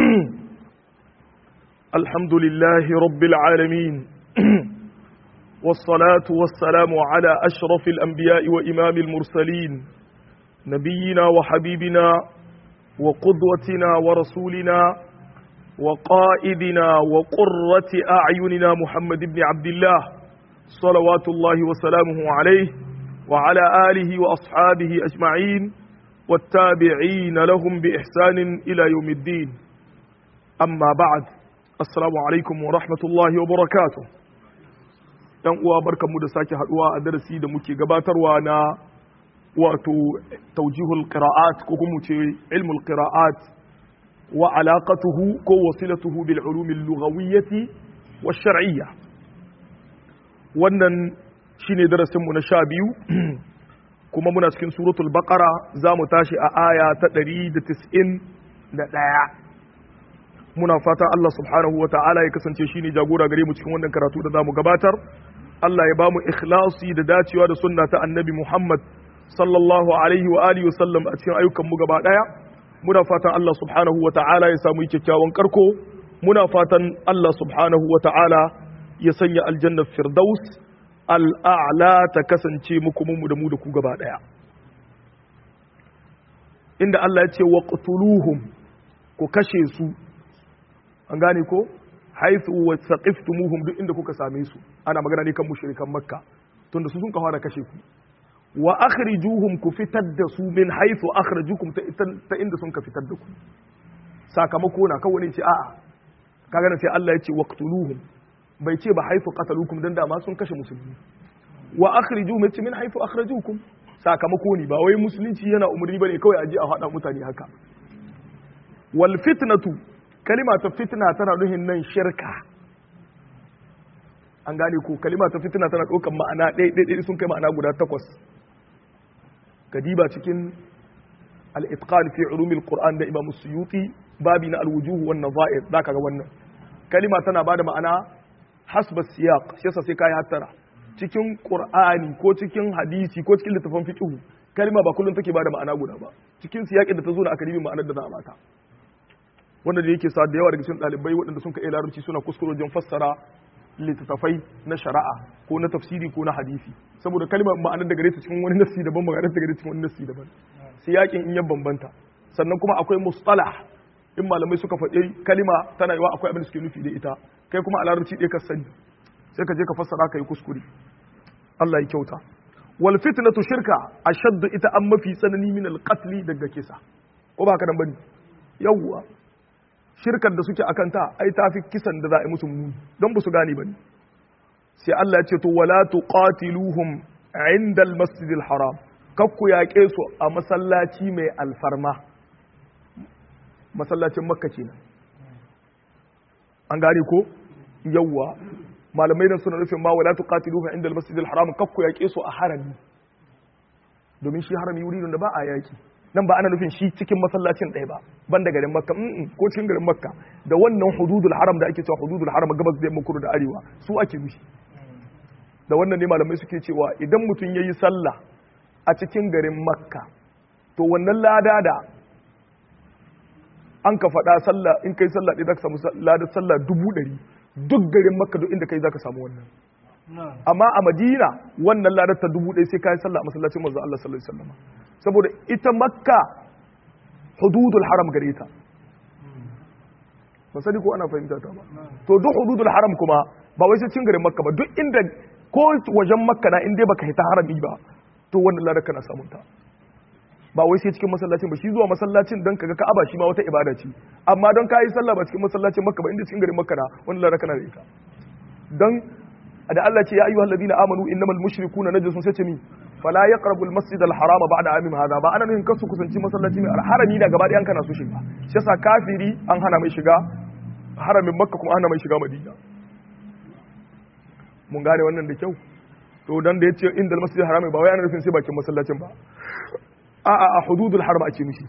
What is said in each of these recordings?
الحمد لله رب العالمين والصلاة والسلام على أشرف الأنبياء وإمام المرسلين نبينا وحبيبنا وقدوتنا ورسولنا وقائدنا وقرة أعيننا محمد بن عبد الله صلوات الله وسلامه عليه وعلى آله وأصحابه أجمعين والتابعين لهم بإحسان إلى يوم الدين أما بعد السلام عليكم ورحمة الله وبركاته ‘yan uwa barkanmu da sake haduwa a darasi da muke gabatarwa na wato taujihul qira'at ko kuma ce ilmul qira'at wa alaqatuhu ko wasilatuhu bil ulumil lughawiyyati wash shar'iyya wannan shine darasin mu na sha biyu kuma muna cikin suratul baqara za mu tashi a aya ta 191 muna fata Allah subhanahu wa ta'ala ya kasance shine jagora gare mu cikin wannan karatu da zamu gabatar Allah ya bamu ikhlasi da dacewa da sunna ta annabi Muhammad sallallahu alaihi wa alihi wa sallam a cikin ayyukan mu gaba daya muna fatan Allah subhanahu wa ta'ala ya samu kyakkyawan karko muna fatan Allah subhanahu wa ta'ala ya sanya aljanna firdaus al'a'la ta kasance muku mu da mu da ku gaba daya inda Allah ya ce waqtuluhum ku kashe su an gane ko haithu wasaqiftumuhum duk inda kuka same su ana magana ne kan mushrikan makka tunda su sun fara kashe ku wa akhrijuhum ku fitar da su min haithu akhrajukum ta inda sun ka fitar da ku sakamako na kawai ne ce a'a kaga na sai Allah ya ce waqtuluhum bai ce ba haithu qatalukum dan dama sun kashe musulmi wa akhrijuhum yace min haithu akhrajukum sakamako ne ba wai musulunci yana umarni bane kawai a je a hada mutane haka wal fitnatu kalima ta fitna tana nuhin nan shirka an gane ko kalima ta fitna tana ɗaukar ma'ana ɗaya sun kai ma'ana guda takwas kadiba cikin al-itqan fi ulumil qur'an da imam suyuti babi na al-wujuh wan nazair zaka ga wannan kalima tana bada ma'ana hasba siyaq shi yasa sai kai hattara cikin qur'ani ko cikin hadisi ko cikin littafin fiqh kalima ba kullun take bada ma'ana guda ba cikin siyaqin da ta zo da akademi ma'anar da za a bata wanda da yake sa da yawa daga cikin ɗalibai waɗanda sun ka iya larabci suna kuskure wajen fassara littattafai na shari'a ko na tafsiri ko na hadisi saboda kalmar ma'anar da gare ta cikin wani nassi daban ma'anar da gare cikin wani nassi daban sai yakin in ya bambanta sannan kuma akwai mustalah in malamai suka faɗi kalima tana yiwa akwai abin da suke nufi da ita kai kuma a larabci ɗaya ka sani sai ka je ka fassara ka yi kuskure Allah ya kyauta wal fitnatu shirka ashaddu ita an mafi tsanani min al daga kisa ko ba haka nan bane yawwa shirkar da suke akan ta ai tafi kisan da za a yi musu muni don ba su gane ba ne sai Allah ya ce to wala tuqatiluhum inda al-masjid al-haram kakku yaƙe su a masallaci mai alfarma masallacin makka kenan an gane ko yawwa malamai nan suna nufin ma wala tuqatiluhum inda al-masjid al-haram kakku yaƙe su a harami domin shi harami wuri da ba a yaƙi nan ba ana nufin shi cikin masallacin ɗaya ba ban da garin makka ko cikin garin makka da wannan hududul haram da ake cewa hududul haram gabas da yamma kudu da arewa su ake nufi da wannan ne malamai suke cewa idan mutum yayi sallah a cikin garin makka to wannan lada da an ka faɗa sallah in kai sallah ɗaya zaka samu lada sallah dubu ɗari duk garin makka duk inda kai zaka samu wannan amma a madina wannan ladar ta dubu ɗaya sai ka yi sallah a masallacin manzo Allah sallallahu alaihi wasallam saboda ita makka hududul haram gare ta ba sani ko ana fahimta ta ba to duk hududul haram kuma ba wai sai cin garin makka ba duk inda ko wajen makka na inda baka hita harami ba to wannan ladar kana samun ta ba wai sai cikin masallacin ba shi zuwa masallacin don kaga ka'aba shi ma wata ibada ce amma don ka yi sallah ba cikin masallacin makka ba inda cikin garin makka na wannan ladar kana da ita don da Allah ce ya ayyuhal ladina amanu innamal mushrikuna najasun sai ce mi fala yaqrabu al masjid al harama ba'da amim hada ba ana nufin kasu kusanci masallaci mai harami da gaba ɗayan kana so shiga shi yasa kafiri an hana mai shiga haramin makka kuma hana mai shiga madina mun gane wannan da kyau to dan da yace inda al masjid al harami ba wai ana nufin sai bakin masallacin ba a a a hududul haram ake mishi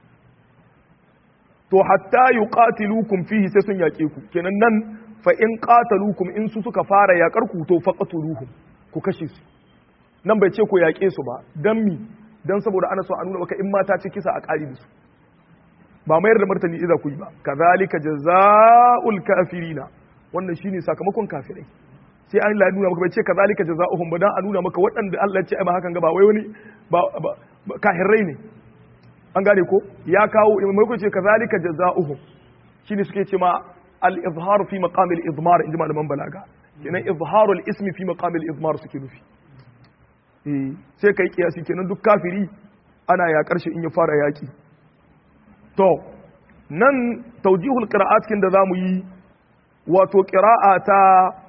to hatta yuqatilukum fihi sai sun yaƙe ku kenan nan fa in qatalukum in su suka fara yaƙar ku to faqatuluhum ku kashe su nan bai ce ku yaƙe su ba dan mi dan saboda ana so a nuna maka in mata ce kisa a ƙari da su ba mayar da martani idza ku yi ba kazalika jazaa'ul kafirina wannan shine sakamakon kafirai sai an la nuna maka bai ce kazalika jazaa'uhum ba dan a nuna maka waɗanda Allah ya ce ai ba hakan ga ba wai wani ba kafirai ne an gane ko ya kawo mai ce kazalika jazaa'uhum shine suke ce ma al-izhar fi maqam al-idmar inji malaman balaga kenan izharu al-ismi fi maqam al-idmar suke nufi eh sai kai kiyasi kenan duk kafiri ana ya karshe in ya fara yaki to nan tawjihul qira'at kin da zamu yi wato qira'a ta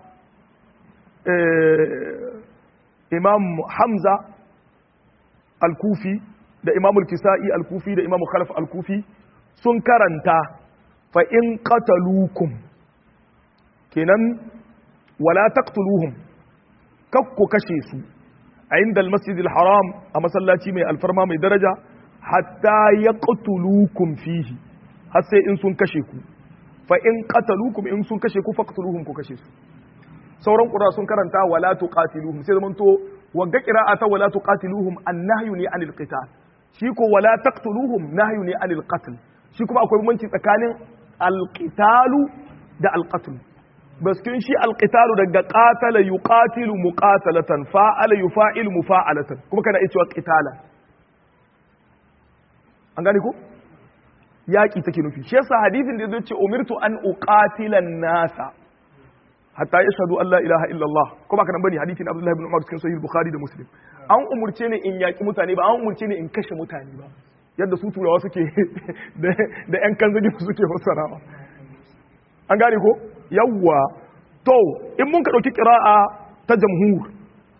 imam hamza al-kufi da imam al-kisa'i al-kufi da imam khalaf al-kufi sun karanta fa in qataluukum kenan wala taqtuluhum kakku kashe su a inda al-masjid al-haram a masallaci mai alfarma mai daraja hatta yaqtuluukum fihi har sai in sun kashe ku fa in qataluukum in sun kashe ku faqtuluhum ku kashe su sauran ƙura sun karanta wala tuqatiluhum sai zaman to wagga qira'ata wala tuqatiluhum annahyu ne anil qital shi ko wala taqtuluhum nahyu ne anil qatl shi kuma akwai bambanci tsakanin alqitalu da alqatl baskin shi alqitalu daga qatala yuqatilu muqatalatan fa'ala yufa'ilu mufa'alatan kuma kana iya cewa qitala an gane ko yaki take nufi shi yasa hadithin da zai ce umirtu an uqatila nasa hatta ya shahadu Allah ilaha illallah ko ba kanan bane hadisin Abdullah ibn Umar cikin sahih Bukhari da Muslim an umurce ni in yaki mutane ba an umurce ni in kashe mutane ba yadda su turawa suke da yan kanzagi suke fassarawa an gane ko yawwa to in mun ka dauki qira'a ta jamhur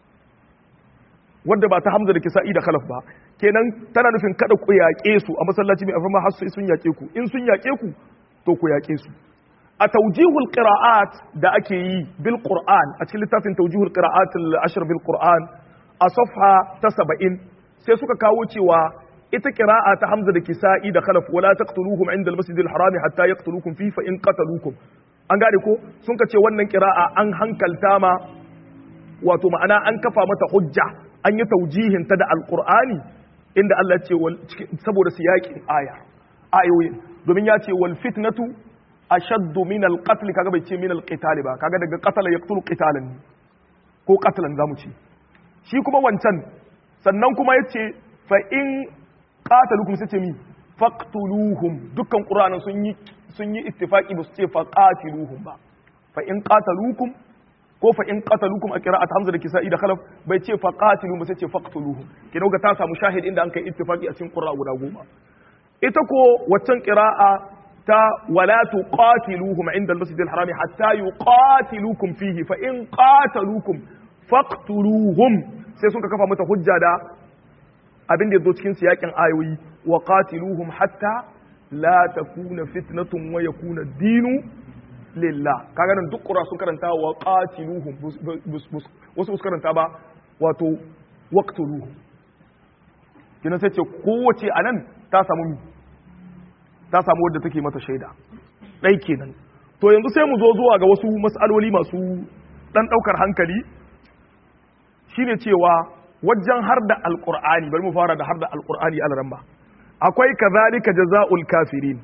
wadda ba ta Hamza da Kisa'i da Khalaf ba kenan tana nufin kada ku yaƙe su a masallaci mai afirma har sun yaƙe ku in sun yaƙe ku to ku yaƙe su a taujihul qira'at da ake yi bil qur'an a cikin littafin taujihul qira'at al-ashr bil qur'an a safha ta 70 sai suka kawo cewa ita qira'a ta hamza da kisa'i da khalaf wala taqtuluhum inda al-masjid al-haram hatta yaqtulukum fi fa in qataluukum an gane ko sun ka ce wannan qira'a an hankalta ma wato ma'ana an kafa mata hujja an yi taujihin ta da al-qur'ani inda Allah ce saboda siyakin aya ayoyin domin ya ce wal fitnatu ashaddu min al-qatl kaga bai ce min al-qital ba kaga daga qatala yaqtulu qitalan ne ko qatlan zamu ce shi kuma wancan sannan kuma yace fa in qatalukum sai ce mi faqtuluhum dukkan qur'anin sun yi sun yi ittifaqi ba su ce fa qatiluhum ba fa in qatalukum ko fa in qatalukum a qira'at hamza da kisa'i da khalaf bai ce fa qatiluhum ba sai ce faqtuluhum kina ga ta samu shahid inda an kai ittifaqi a cikin qur'a guda goma ita ko waccan qira'a ta wala tuqatiluhum inda al-masjid al-harami hatta yuqatilukum fihi fa in qataluukum faqtuluhum sai sun ka kafa mata hujja da abin da yazo cikin siyakin ayoyi wa qatiluhum hatta la takuna fitnatun wa yakuna ad-dinu lillah kaga nan duk qura sun karanta wa qatiluhum wasu su karanta ba wato waqtuluhum kina sai ce kowace anan ta samu ta samu wadda take mata shaida ɗai kenan to yanzu sai mu zo zuwa ga wasu mas'aloli masu ɗan ɗaukar hankali shine cewa wajen har da alƙur'ani bari mu fara da har da alƙur'ani alaran akwai kazalika jaza'ul kafirin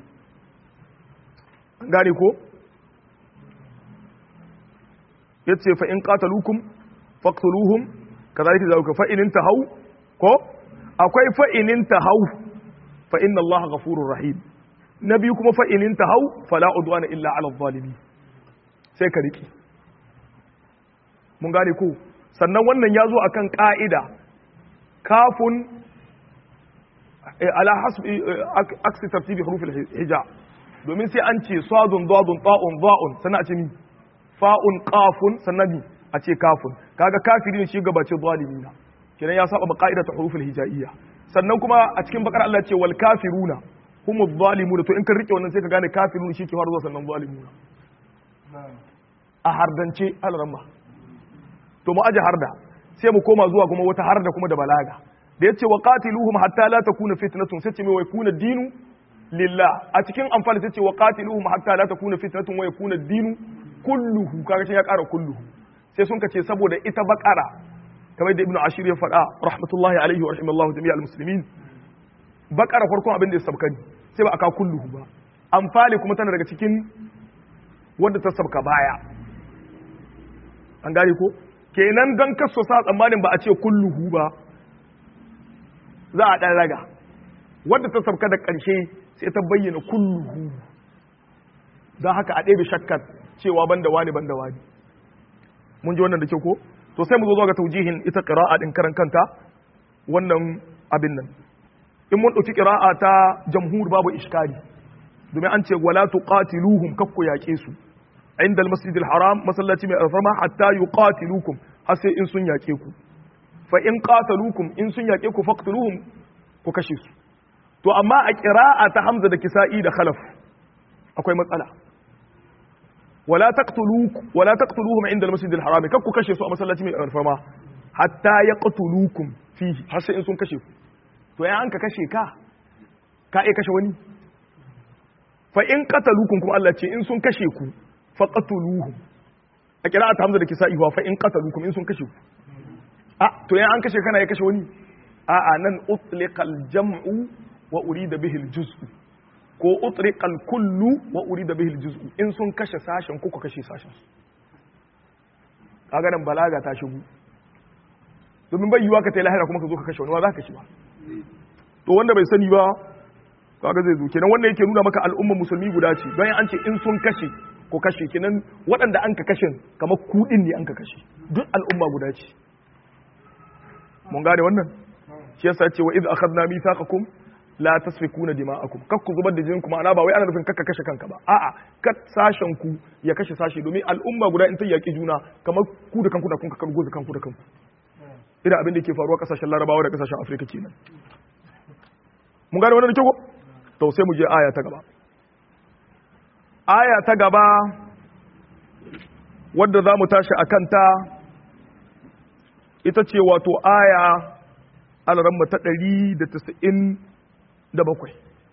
gane ko yace fa in qataluukum faqtuluhum kazalika jaza'uka fa in intahu ko akwai fa in intahu fa inna allaha ghafurur rahim na biyu kuma fa'inin ta hau fala udwana illa ala zalimi sai ka riki mun gane ko sannan wannan ya zo akan ka'ida kafun ala hasbi aksi tartibi hurufil hija domin sai an ce sadun dadun ta'un za'un sannan a ce ni fa'un qafun sannan ni a ce kafun kaga kafiri ne shi gabace zalimi na kenan ya saba ka'ida ta hurufil hijaiyya sannan kuma a cikin bakar Allah ce wal kafiruna humu zalimuna to in kan rike wannan sai ka gane kafirun shi ke faruwa sannan zalimuna a hardance alramma to mu aje harda sai mu koma zuwa kuma wata harda kuma da balaga da yace wa qatiluhum hatta la takuna fitnatun sai ce mai wai kuna dinu lillah a cikin amfani sai ce wa qatiluhum hatta la takuna fitnatun wa yakuna dinu kulluhu kaga ya kara kulluhu sai sun kace saboda ita bakara kamar da ibnu ashir ya faɗa rahmatullahi alaihi wa rahimallahu jami'al muslimin bakara farkon abin da ya sabkani sai ba aka kulluhu ba amfali kuma tana daga cikin wanda ta sabka baya an gane ko kenan don kaso sa tsammanin ba a ce kulluhu ba za a ɗan raga wadda ta sabka da ƙarshe sai ta bayyana kulluhu don haka a ɗebe shakkar cewa ban da wani ban da wani mun ji wannan da ke ko to sai mu zo zuwa ga taujihin ita ƙira'a ɗin karan kanta wannan abin nan in mun ɗauki ƙira'a ta jamhur babu iskari domin an ce wala tuqatiluhum kakku yaƙe su inda al-masjid al-haram masallaci mai alfarma hatta yuqatilukum har sai in sun yaƙe ku fa in qataluukum in sun yaƙe ku faqtuluhum ku kashe su to amma a qira'a ta hamza da kisa'i da khalaf akwai matsala wala taqtuluuk wala taqtuluhum inda al-masjid al-haram kakku kashe su a masallaci mai alfarma hatta yaqtuluukum fihi har sai in sun kashe ku to ya an ka kashe ka ka iya kashe wani fa in qataluukum kuma Allah ce in sun kashe ku faqatuluhum a qira'at hamza da kisa'i wa fa in qataluukum in sun kashe ku a to ya an kashe kana ya kashe wani a a nan utliqal jam'u wa urida bihi al-juz'u ko utliqal kullu wa urida bihi al-juz'u in sun kashe sashen ku ku kashe sashen kaga nan balaga ta shigo domin bai yiwa ka ta lahira kuma ka zo ka kashe wani wa za ka kashe ba to wanda bai sani ba kaga zai zo kenan wannan yake nuna maka al'ummar musulmi guda ce don an ce in sun kashe ko kashe kenan waɗanda an ka kashe kamar kuɗin ne an ka kashe duk al'umma guda ce mun gane wannan shi yasa ce wa idh akhadna mithaqakum la tasfikuna dima'akum kak ku zubar da jinin kuma ana ba wai ana nufin kakka kashe kanka ba a'a kat sashen ku ya kashe sashi domin al'umma guda in ta yaki juna kamar ku da kanku da kun ka goza kanku da kanku irin abin da ke faruwa kasashen larabawa da kasashen afirka kenan mun gane wannan da kyau to sai mu je aya ta gaba aya ta gaba wadda za mu tashi a kanta ita ce wato aya alaramma ta ɗari da tasa'in da bakwai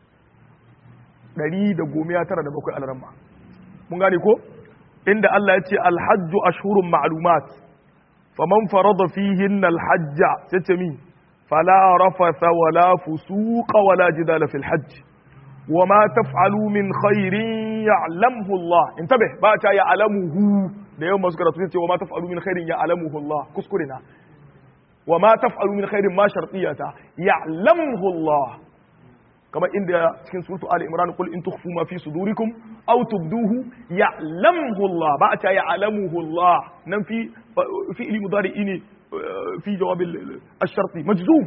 ɗari da gomiya tara da bakwai alaramma mun gane ko inda Allah ya ce alhajju ashhurun ma'lumat faman farada fihin alhajja sai ce mi fala rafatha wala fusuqa wala jidala fil hajj وما تفعلوا من خير يعلمه الله انتبه با تا يعلمه da yawan masu karatu ce wa ma taf'alu min khairin ya'lamuhu Allah kuskure na wa ma taf'alu min khairin ma shartiyata ya'lamuhu Allah kama inda cikin suratu ali imran qul in tukhfu ma fi sudurikum aw tubduhu ya'lamuhu Allah ba ta ya'lamuhu Allah nan fi fi'li mudari'i ne fi jawab al-sharti majzum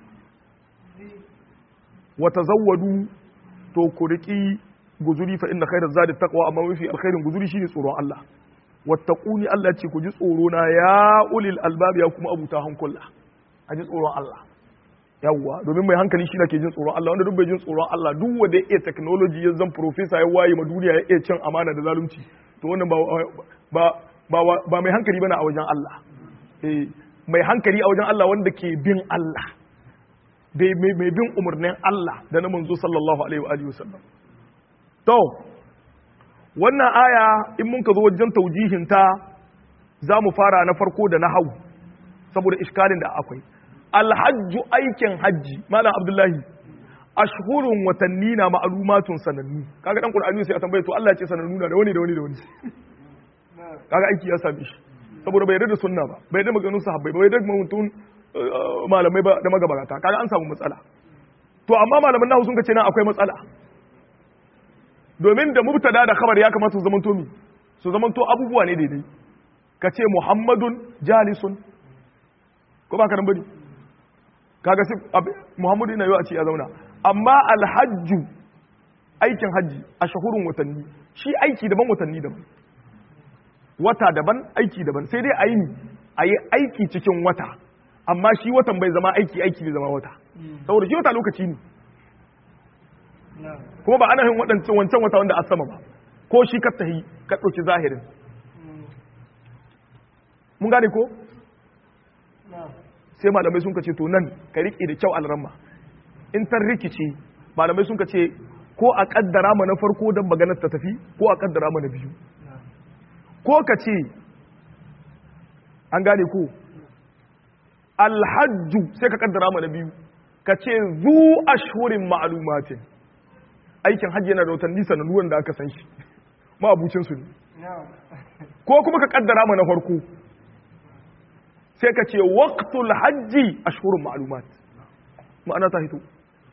wa tazawwadu to ku riki guzuri fa inna khairaz zadi taqwa amma mafi alkhairin guzuri shine tsoron Allah wattaquni Allah ce ku ji tsoro na ya ulil albab ya kuma abuta hankula a ji tsoron Allah yawwa domin mai hankali shi ke jin tsoron Allah wanda duk bai jin tsoron Allah duk wanda ya iya technology ya zan professor ya waye ma duniya ya iya cin amana da zalunci to wannan ba ba ba, ba mai hankali bane a wajen Allah eh mai hankali a wajen Allah wanda ke bin Allah mai bin umarnin Allah da na manzo sallallahu alaihi wa alihi wasallam to wannan aya in mun ka zo wajen taujihin ta za mu fara na farko da na hau saboda iskalin da akwai alhajju aikin hajji malam abdullahi ashhurun watanni na ma'lumatun sanannu kaga dan qur'ani sai a tambaye to Allah ya ce sanannu na da wani da wani da wani kaga aiki ya same shi saboda bai yarda da sunna ba bai yarda maganin sahabbai ba bai yarda mutum malamai ba da magabata kaga an samu matsala to amma malaman nahu sun ce nan akwai matsala domin da mubtada da khabar ya kamata su zamanto mi su zamanto abubuwa ne daidai ka ce muhammadun jalisun ko ba ka nan bane kaga sai muhammadu yana yau a ce ya zauna amma alhajju aikin hajji a shahurun watanni shi aiki daban watanni daban wata daban aiki daban sai dai a yi a yi aiki cikin wata amma shi watan bai zama aiki aiki bai zama wata saboda shi wata lokaci ne kuma ba ana yin waɗancan wancan wata wanda a sama ba ko shi ka tahi ka ɗauki zahirin mun gane ko sai malamai sun ce to nan ka riƙe da kyau alramma in ta rikice malamai sun ce ko a ƙaddara ma na farko don maganar ta tafi ko a ƙaddara ma na biyu ko ka ce an gane ko alhajju sai ka ƙaddara ma na biyu ka ce zu ashhurin ma'lumatin aikin hajji yana da watanni sanannu da aka san shi ma abucin su ne ko kuma ka kaddara mana farko sai ka ce waqtul hajji ashhurun ma'lumat ma'ana ta hito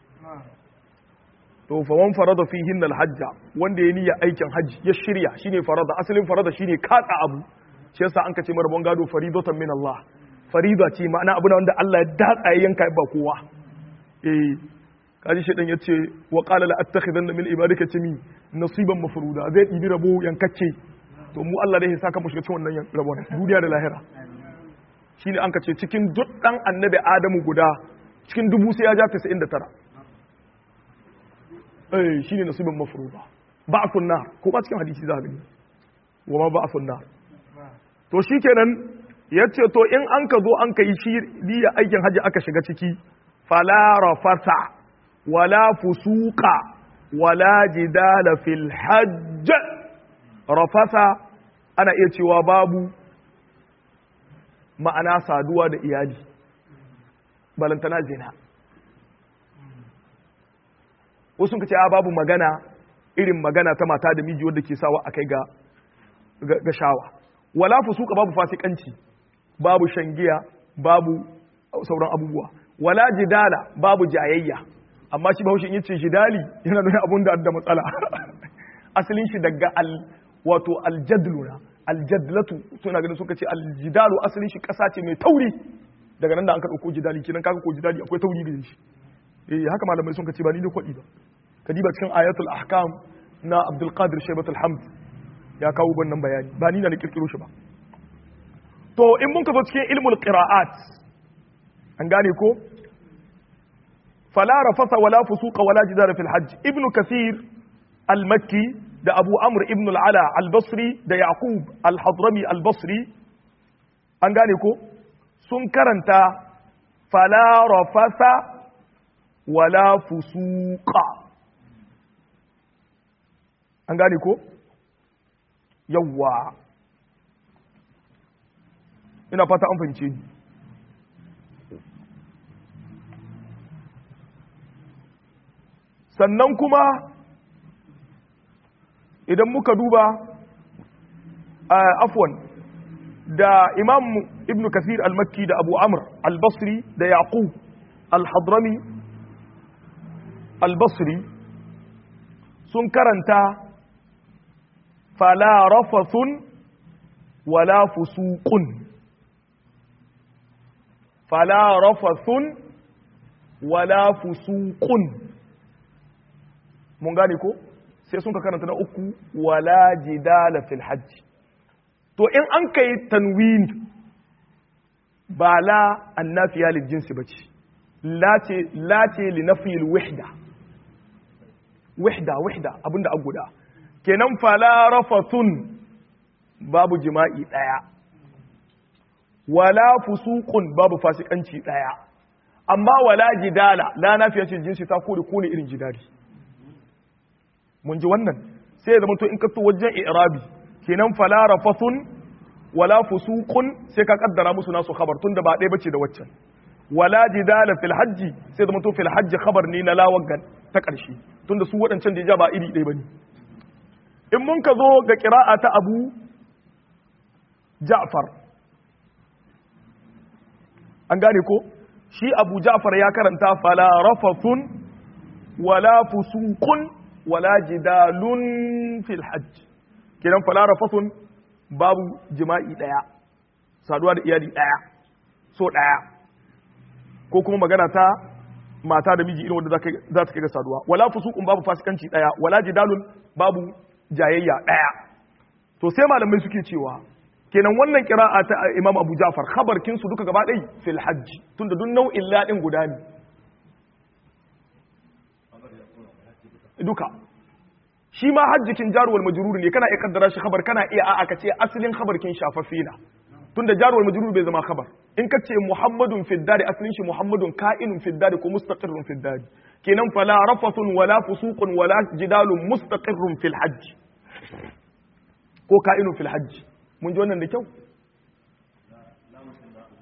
to fa wan farada fihin al-hajja wanda ya niyya aikin hajji ya shirya shine farada asalin farada shine katsa abu shi yasa an kace marabon gado faridatan min Allah farida ce ma'ana abu wanda Allah ya datsa ya yanka ba kowa eh kaji shi dan yace wa qala la attakhidanna min ibadika timi nasiban mafruda zai dibi rabo yankacce to mu Allah dai ya saka mu shiga cikin wannan rabon duniya da lahira shine an kace cikin duk dan annabi Adamu guda cikin dubu sai ya ja 99 eh shine nasibin mafruba ba'thun nar ko ba cikin hadisi za ka gani wa ma ba'thun nar to shikenan yace to in an ka zo an kai shi diya aikin haji aka shiga ciki fala rafasa wala fusuqa wala jidala fil hajj rafasa ana iya cewa babu ma'ana saduwa da iyali balantana zina wasu ka ce a babu magana irin magana ta mata da miji wanda ke sawa a kai ga ga shawa wala fusuka babu fasikanci babu shangiya babu sauran abubuwa wala jidala babu jayayya amma shi bahaushe in yace jidali yana nuna abun da da matsala asalin shi daga al wato aljadluna aljadlatu suna ganin suka ce aljidalu asalin shi kasa ce mai tauri daga nan da an ka dauko jidali kenan kaga ko jidali akwai tauri gare shi eh haka malamai sun ce ba ni ne kwadi ba kadiba cikin ayatul ahkam na abdul qadir shaybatul hamd ya kawo wannan bayani ba ni na kirkiro shi ba to in mun ka zo cikin ilmul qira'at an gane ko fala rafasa wala fusuqa wala jidara fil hajj ibn kathir al-makki da abu amr ibn al-ala al-basri da yaqub al-hadrami al-basri an gane ko sun karanta fala rafasa wala fusuqa an gane ko yawwa ina fata an fahimce ni sannan kuma idan muka duba afwan da imam ibn kasir al-makki da abu amr al-basri da yaqub al-hadrami al-basri sun karanta fala rafathun wala fusuqun fala rafathun wala fusuqun mun gane ko sai sun ka karanta na uku wala jidala fil hajj to in an kai tanwini ba la annafiya lil jinsi bace la ce la ce li nafyi al wahda wahda wahda abinda an guda kenan fala rafathun babu jima'i daya wala fusuqun babu fasikanci daya amma wala jidala la nafiya ce jinsi ta kore kone irin jidali mun ji wannan sai ya zama to in ka to wajen i'rabi kenan fala rafathun wala fusuqun sai ka kaddara musu nasu khabar tunda ba ɗaya bace da waccan wala jidala fil hajji sai zama to fil hajji khabar ne na lawagan ta ƙarshe tunda su waɗancan da ja ba iri ɗaya bane in mun ka zo ga qira'a ta Abu Ja'far an gane ko shi Abu Ja'far ya karanta fala rafathun wala fusuqun wala jidalun fil hajj kiran fala rafathun babu jima'i daya saduwa da iyali daya so daya ko kuma magana ta mata da miji irin wanda za ta kai ga saduwa wala fusuqun babu fasikanci daya wala jidalun babu jayayya daya to sai malamai suke cewa kenan wannan kira'a ta Imam Abu Ja'far khabarkin su duka gaba ɗaya fil hajj tunda duk nau'in ladin guda ne duka shi ma hajjikin jaruwar majrur ne kana iya kaddara shi khabar kana iya a'a ka ce asalin khabarkin shafaffe na tunda jaruwar majrur bai zama khabar in ka ce muhammadun fid dari asalin shi muhammadun ka'inun fid dari ko mustaqirrun fid dari kenan fala rafathun wala fusuqun wala jidalun mustaqirrun fil hajj ko ka'inun fil hajj mun ji wannan da kyau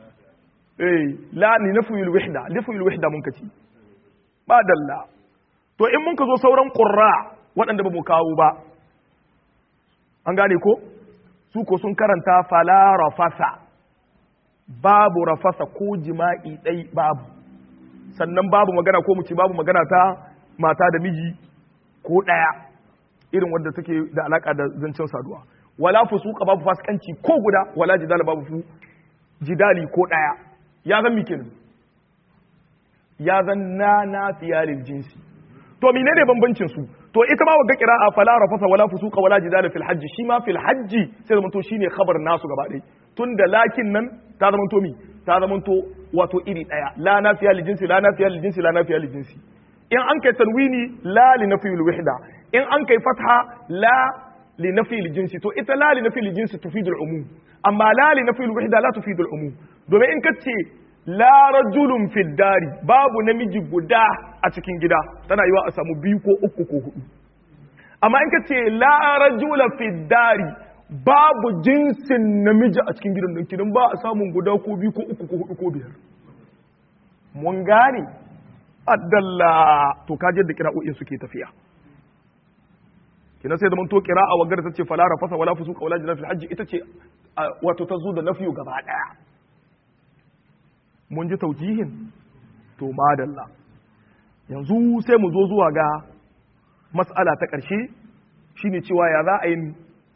eh la ni nafyul wahda nafyul wahda mun kaci ba dalla to in mun ka zo sauran qurra waɗanda ba mu kawo ba an gane ko su ko sun karanta fala rafasa babu rafasa ko jima'i ɗai babu sannan babu magana ko mu ce babu magana ta mata da miji ko ɗaya irin wadda take da alaka da zancen saduwa wala fusuka babu fasikanci ko guda wala jidala babu fu jidali ko ɗaya ya zan mikin ya zan na na fiyalil jinsi to menene bambancin su to ita ma wagga qira'a fala rafasa wala fusuqa wala jidala fil hajj shi ma fil hajj sai zaman to shine khabar nasu gaba ɗaya tunda lakin nan ta zaman to mi ta zaman to wato iri daya la nafiya li jinsi la nafiya li jinsi la nafiya li jinsi in an kai tanwini la li nafi al wahda in an kai fatha la li nafi al jinsi to ita la li nafi al jinsi tufidu al umum amma la li nafi al wahda la tufidu al umum domin in kace la rajulun fid dari babu namiji guda a cikin gida tana yiwa a samu biyu ko uku ko hudu amma in kace la rajula fid dari babu jinsin namiji a cikin gidan nan kidan ba a samun guda ko biyu ko uku ko hudu ko biyar mun gane addalla to kaje da kira'o'in suke tafiya kina sai da mun to kira'a wagar ta ce fala rafasa wala fusuqa wala jidal fil hajj ita ce wato ta zo da nafiyu gaba daya mun ji taujihin to madalla yanzu sai mu zo zuwa ga mas'ala ta ƙarshe shine cewa ya za a yi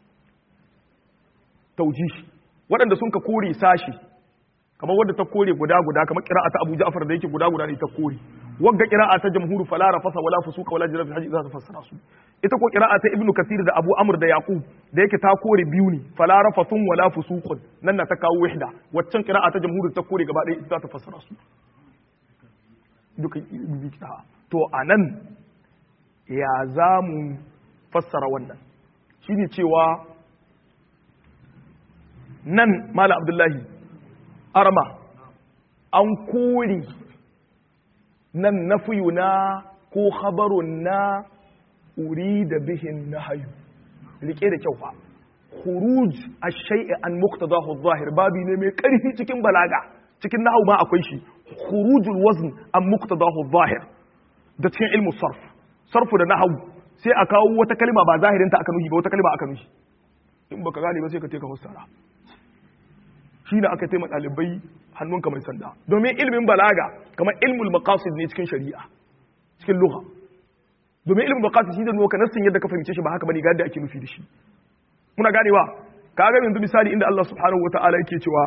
taujihi waɗanda sun ka kore sashi kamar wadda ta kore guda guda kamar qira'a ta Abu Ja'far da yake guda guda ne ta kore wagga qira'a ta jamhuru fala rafasa wala fusuqa wala jira fi hajji za ta fassara su ita ko qira'a ta Ibn Kathir da Abu Amr da Yaqub da yake ta kore biyu ne fala rafathun wala fusuqun nan na ta kawo wahda waccan qira'a ta jamhuru ta kore gaba ɗaya ita za ta fassara su duka to anan ya za mu fassara wannan shine cewa nan mala abdullahi arma an kori nan nafiyu na ko khabarun na uri da bihin na hayu rike da kyau fa khuruj ash-shay'i an muqtadahu adh-dhahir babi ne mai karfi cikin balaga cikin nahwu ma akwai shi khurujul wazn an muqtadahu adh-dhahir da cikin ilmu sarf sarfu da nahwu sai a kawo wata kalma ba zahirin ta aka nuhi ba wata kalma aka nuhi in baka gane ba sai ka teka fassara shi ne aka taimaka ɗalibai hannunka mai sanda domin ilimin balaga kamar ilmul maqasid ne cikin shari'a cikin lugha domin ilmul maqasid shi da nuka nassin yadda ka fahimce shi ba haka bane ga yadda ake nufi da shi muna ganewa ka ga yanzu misali inda Allah subhanahu wataala yake cewa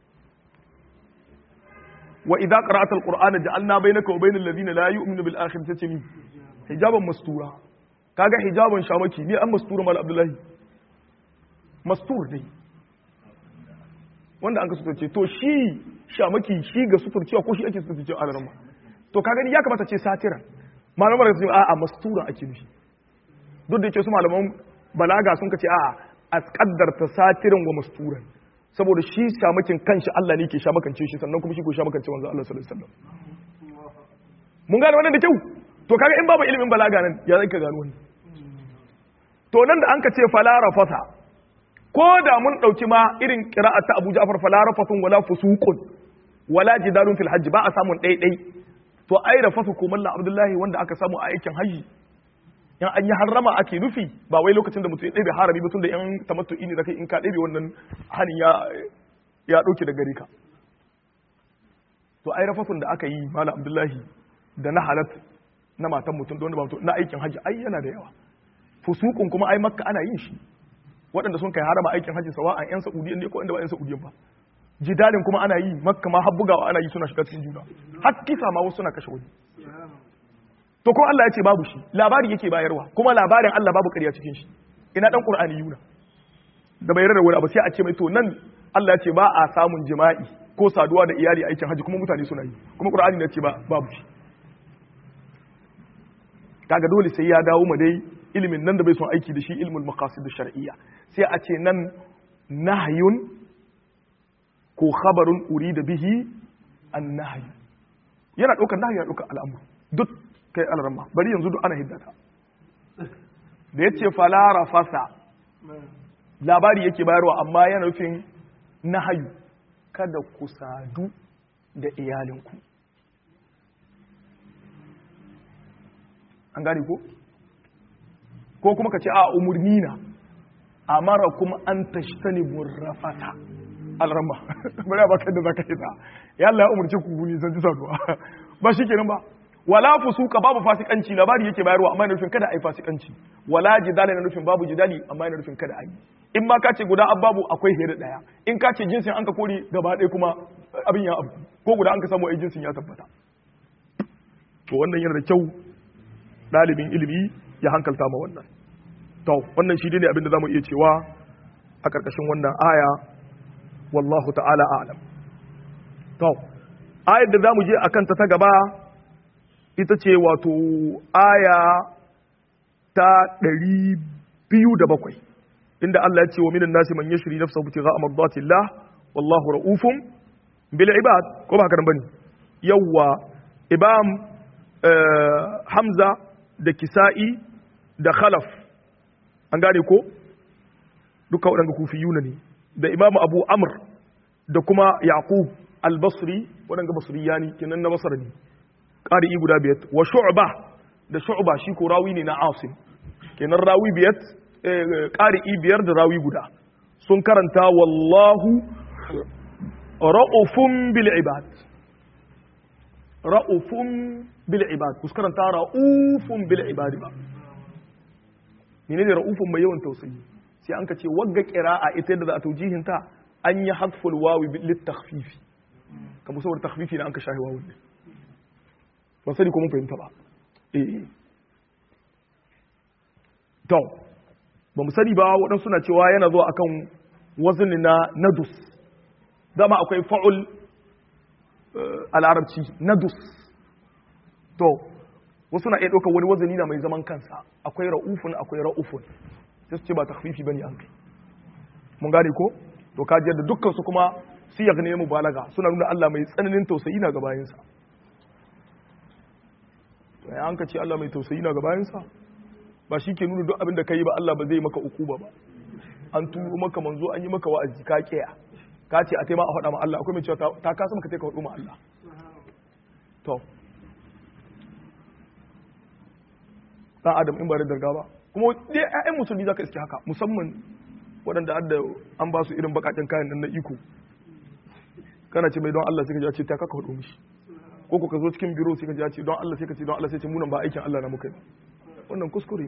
wa idza qara'ata alqur'ana ja'alna bainaka wa bainal ladina la yu'minu bil akhirati tace mi hijaban mastura kaga hijaban shamaki ne an mastura mal abdullahi mastur dai wanda an ka suturce to shi shamaki shi ga suturcewa ko shi ake suturce a larama to ka gani ya kamata ce satiran malamar da su a a mastura ake nufi duk da yake su malaman balaga sun kace a a kaddarta satiran wa masturan saboda shi shamakin kanshi Allah ne ke shamakance shi sannan kuma shi ko shamakance wanzu Allah sallallahu alaihi wasallam mun gane wannan da kyau to kaga in babu ilimin balaga nan ya zai ka gano wannan to nan da an ka ce fala rafasa ko da mun ɗauki ma irin ƙira'a ta Abu Ja'far fala rafatun wala fusuqun wala jidalun fil hajj ba a samun ɗaiɗai to ai da fasu ko mallan Abdullahi wanda aka samu a aikin haji yan an yi harrama ake nufi ba wai lokacin da mutum ya ɗebe harami ba tun da yan tamattu'i ne da kai in ka ɗebe wannan hanin ya ya ɗauke da gare ka to ai rafatun da aka yi mallan Abdullahi da na halat na matan mutum da wanda ba mutum na aikin haji ai yana da yawa fusuqun kuma ai makka ana yin shi waɗanda sun kai harama aikin hajji sawa a 'yan sa'udiyan ne ko inda ba 'yan sa'udiyan ba jidalin kuma ana yi makka ma har bugawa ana yi suna shiga cikin juna har kisa ma wasu suna kashe wani to ko Allah ya ce babu shi labari yake bayarwa kuma labarin Allah babu ƙarya cikin shi ina dan qur'ani yuna da bai rarrawa wani abu sai a ce mai to nan Allah ya ce ba a samun jima'i ko saduwa da iyali aikin hajji kuma mutane suna yi kuma qur'ani ne ya ce ba babu shi kaga dole sai ya dawo ma dai ilimin nan da bai son aiki da shi ilmul maqasid shar'iyya sai a ce nan nahyun ko khabarun urida bihi an nahy yana daukar nahyi yana daukar al'amru duk kai alramma bari yanzu duk ana hiddata da yace fala rafasa labari yake bayarwa amma yana nufin nahyu kada ku sadu da iyalinku an gane ko ko kuma ka ce a umurni na amara kuma an tashtani burrafata alrama bari ba kai da zaka yi ta ya Allah ya umurce ku ni san ji saduwa ba shi kenan ba wala fusuka babu fasikanci labari yake bayarwa amma yana nufin kada a yi fasikanci wala jidali na nufin babu jidali amma yana nufin kada a yi in ma ka ce guda babu akwai hira daya in ka ce jinsin an ka kore gaba ɗaya kuma abin ya abu ko guda an ka samu ai jinsin ya tabbata to wannan yana da kyau ɗalibin ilimi ya hankalta ma wannan to wannan shi ne abin da zamu iya cewa a ƙarƙashin wannan aya wallahu ta'ala a'lam to ayar da zamu je akan ta ta gaba ita ce wato aya ta ɗari biyu da bakwai inda Allah ya ce wa minan nasi man yashri nafsahu ibtigha'a mardatillah wallahu ra'ufun bil ibad ko ba haka nan bane yawa ibam hamza da kisa'i da khalaf an gane ko duka waɗanda kufiyuna ne da imam abu amr da kuma yaqub al-basri waɗanda basriyani kenan na basra ne ƙari'i guda biyar wa shu'ba da shu'ba shi ko rawi ne na asim kenan rawi biyar ƙari'i biyar da rawi guda sun karanta wallahu ra'ufun bil ibad ra'ufun bil ibad kus karanta ra'ufun bil ibad ba menene ra'ufun mai yawan tausayi sai an ka ce wagga qira'a ita yadda za a taujihin ta an yi hadful wawi lit takhfifi kamar saboda takhfifi na an ka shahi wawun ne ban sani ko mun fahimta ba eh to ba mu sani ba waɗansu suna cewa yana zuwa akan wazini na nadus dama akwai fa'ul a larabci nadus to wasu na iya ɗaukar wani wazini na mai zaman kansa akwai ra'ufun akwai ra'ufun sai su ce ba takfifi bane an kai mun gane ko to kajiyar da dukkan su kuma siyag ne mubalaga suna nuna Allah mai tsananin tausayi na gabayinsa ya an ka ce Allah mai tausayi na gabayansa ba shi ke nuna duk abin da ka yi ba Allah ba zai maka ukuba ba an turo maka manzo an yi maka wa'azi ka kiya ka ce a taima a faɗa ma Allah akwai mai cewa ta kasa maka taika faɗo ma Allah to dan adam in ba da darga ba kuma dai ƴaƴan musulmi zaka iske haka musamman waɗanda adda an ba su irin bakakin kayan nan na iko kana ce mai don Allah sai ka ji ce ta kaka faɗo mishi ko ka zo cikin biro sai ka ji ce don Allah sai ka ce don Allah sai ce munan ba aikin Allah na muka yi wannan kuskure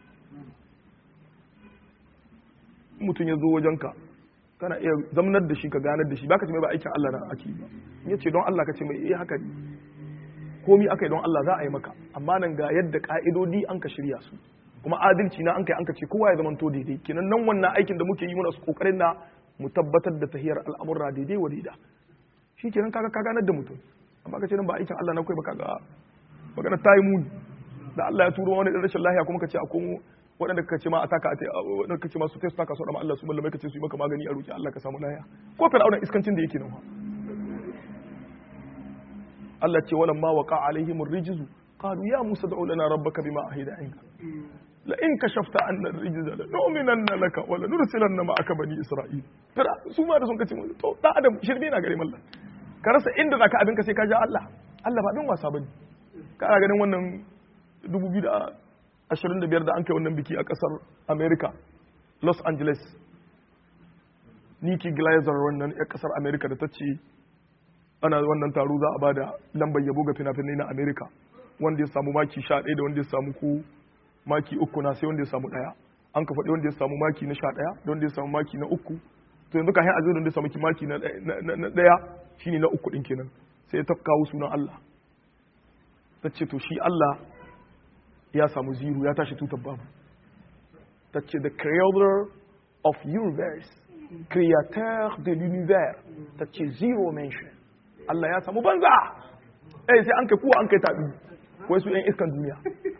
mutum ya zo wajenka kana iya zamanar da shi ka ganar da shi baka ce mai ba aikin Allah na ake ba in ya ce don Allah ka ce mai eh haka ne komi aka yi don Allah za a yi maka amma nan ga yadda ka'idodi an ka shirya su kuma adalci na an kai an ka ce kowa ya zamanto daidai kenan nan wannan aikin da muke yi muna su kokarin na mu tabbatar da tahiyar al'amurra daidai wa daida shi kenan kaga ka ganar da mutum amma ka ce nan ba aikin Allah na kai ba kaga magana ta yi muni da Allah ya turo wani rashin lahiya kuma ka ce a komo waɗanda ka ce ma a taka a waɗanda ka ce ma su ta su taka su Allah su mallamai ka ce su yi maka magani a roki Allah ka samu lahiya ko fir'auna iskancin da yake nan Allah ce walamma waqa alaihim ar-rijzu qalu ya Musa da'u lana rabbaka bima ahida inka la in kashafta anna ar-rijza la nu'minanna laka wa la nursilanna ma'aka bani isra'il fira su ma da sun kace to da adam shirme na gare mallan ka rasa inda zaka abin ka sai ka ja Allah Allah ba din wasa bane kana ganin wannan 2025 da an kai wannan biki a kasar America Los Angeles Nikki Glazer wannan ya kasar America da ta ce ana wannan taro za a ba da lambar yabo ga fina-finai na America wanda ya samu maki 11 da wanda ya samu ku maki uku na sai wanda ya samu daya an ka faɗi wanda ya samu maki na 11 da wanda ya samu maki na uku to yanzu ka hin a wanda ya samu maki na daya shine na uku din kenan sai ta kawo sunan Allah ta ce to shi Allah ya samu zero ya tashi tutar babu ta ce the creator of universe créateur de l'univers ta ce zero mention Allah ya samu banza eh sai an kai kuwa an kai tabi wai su yan iskan duniya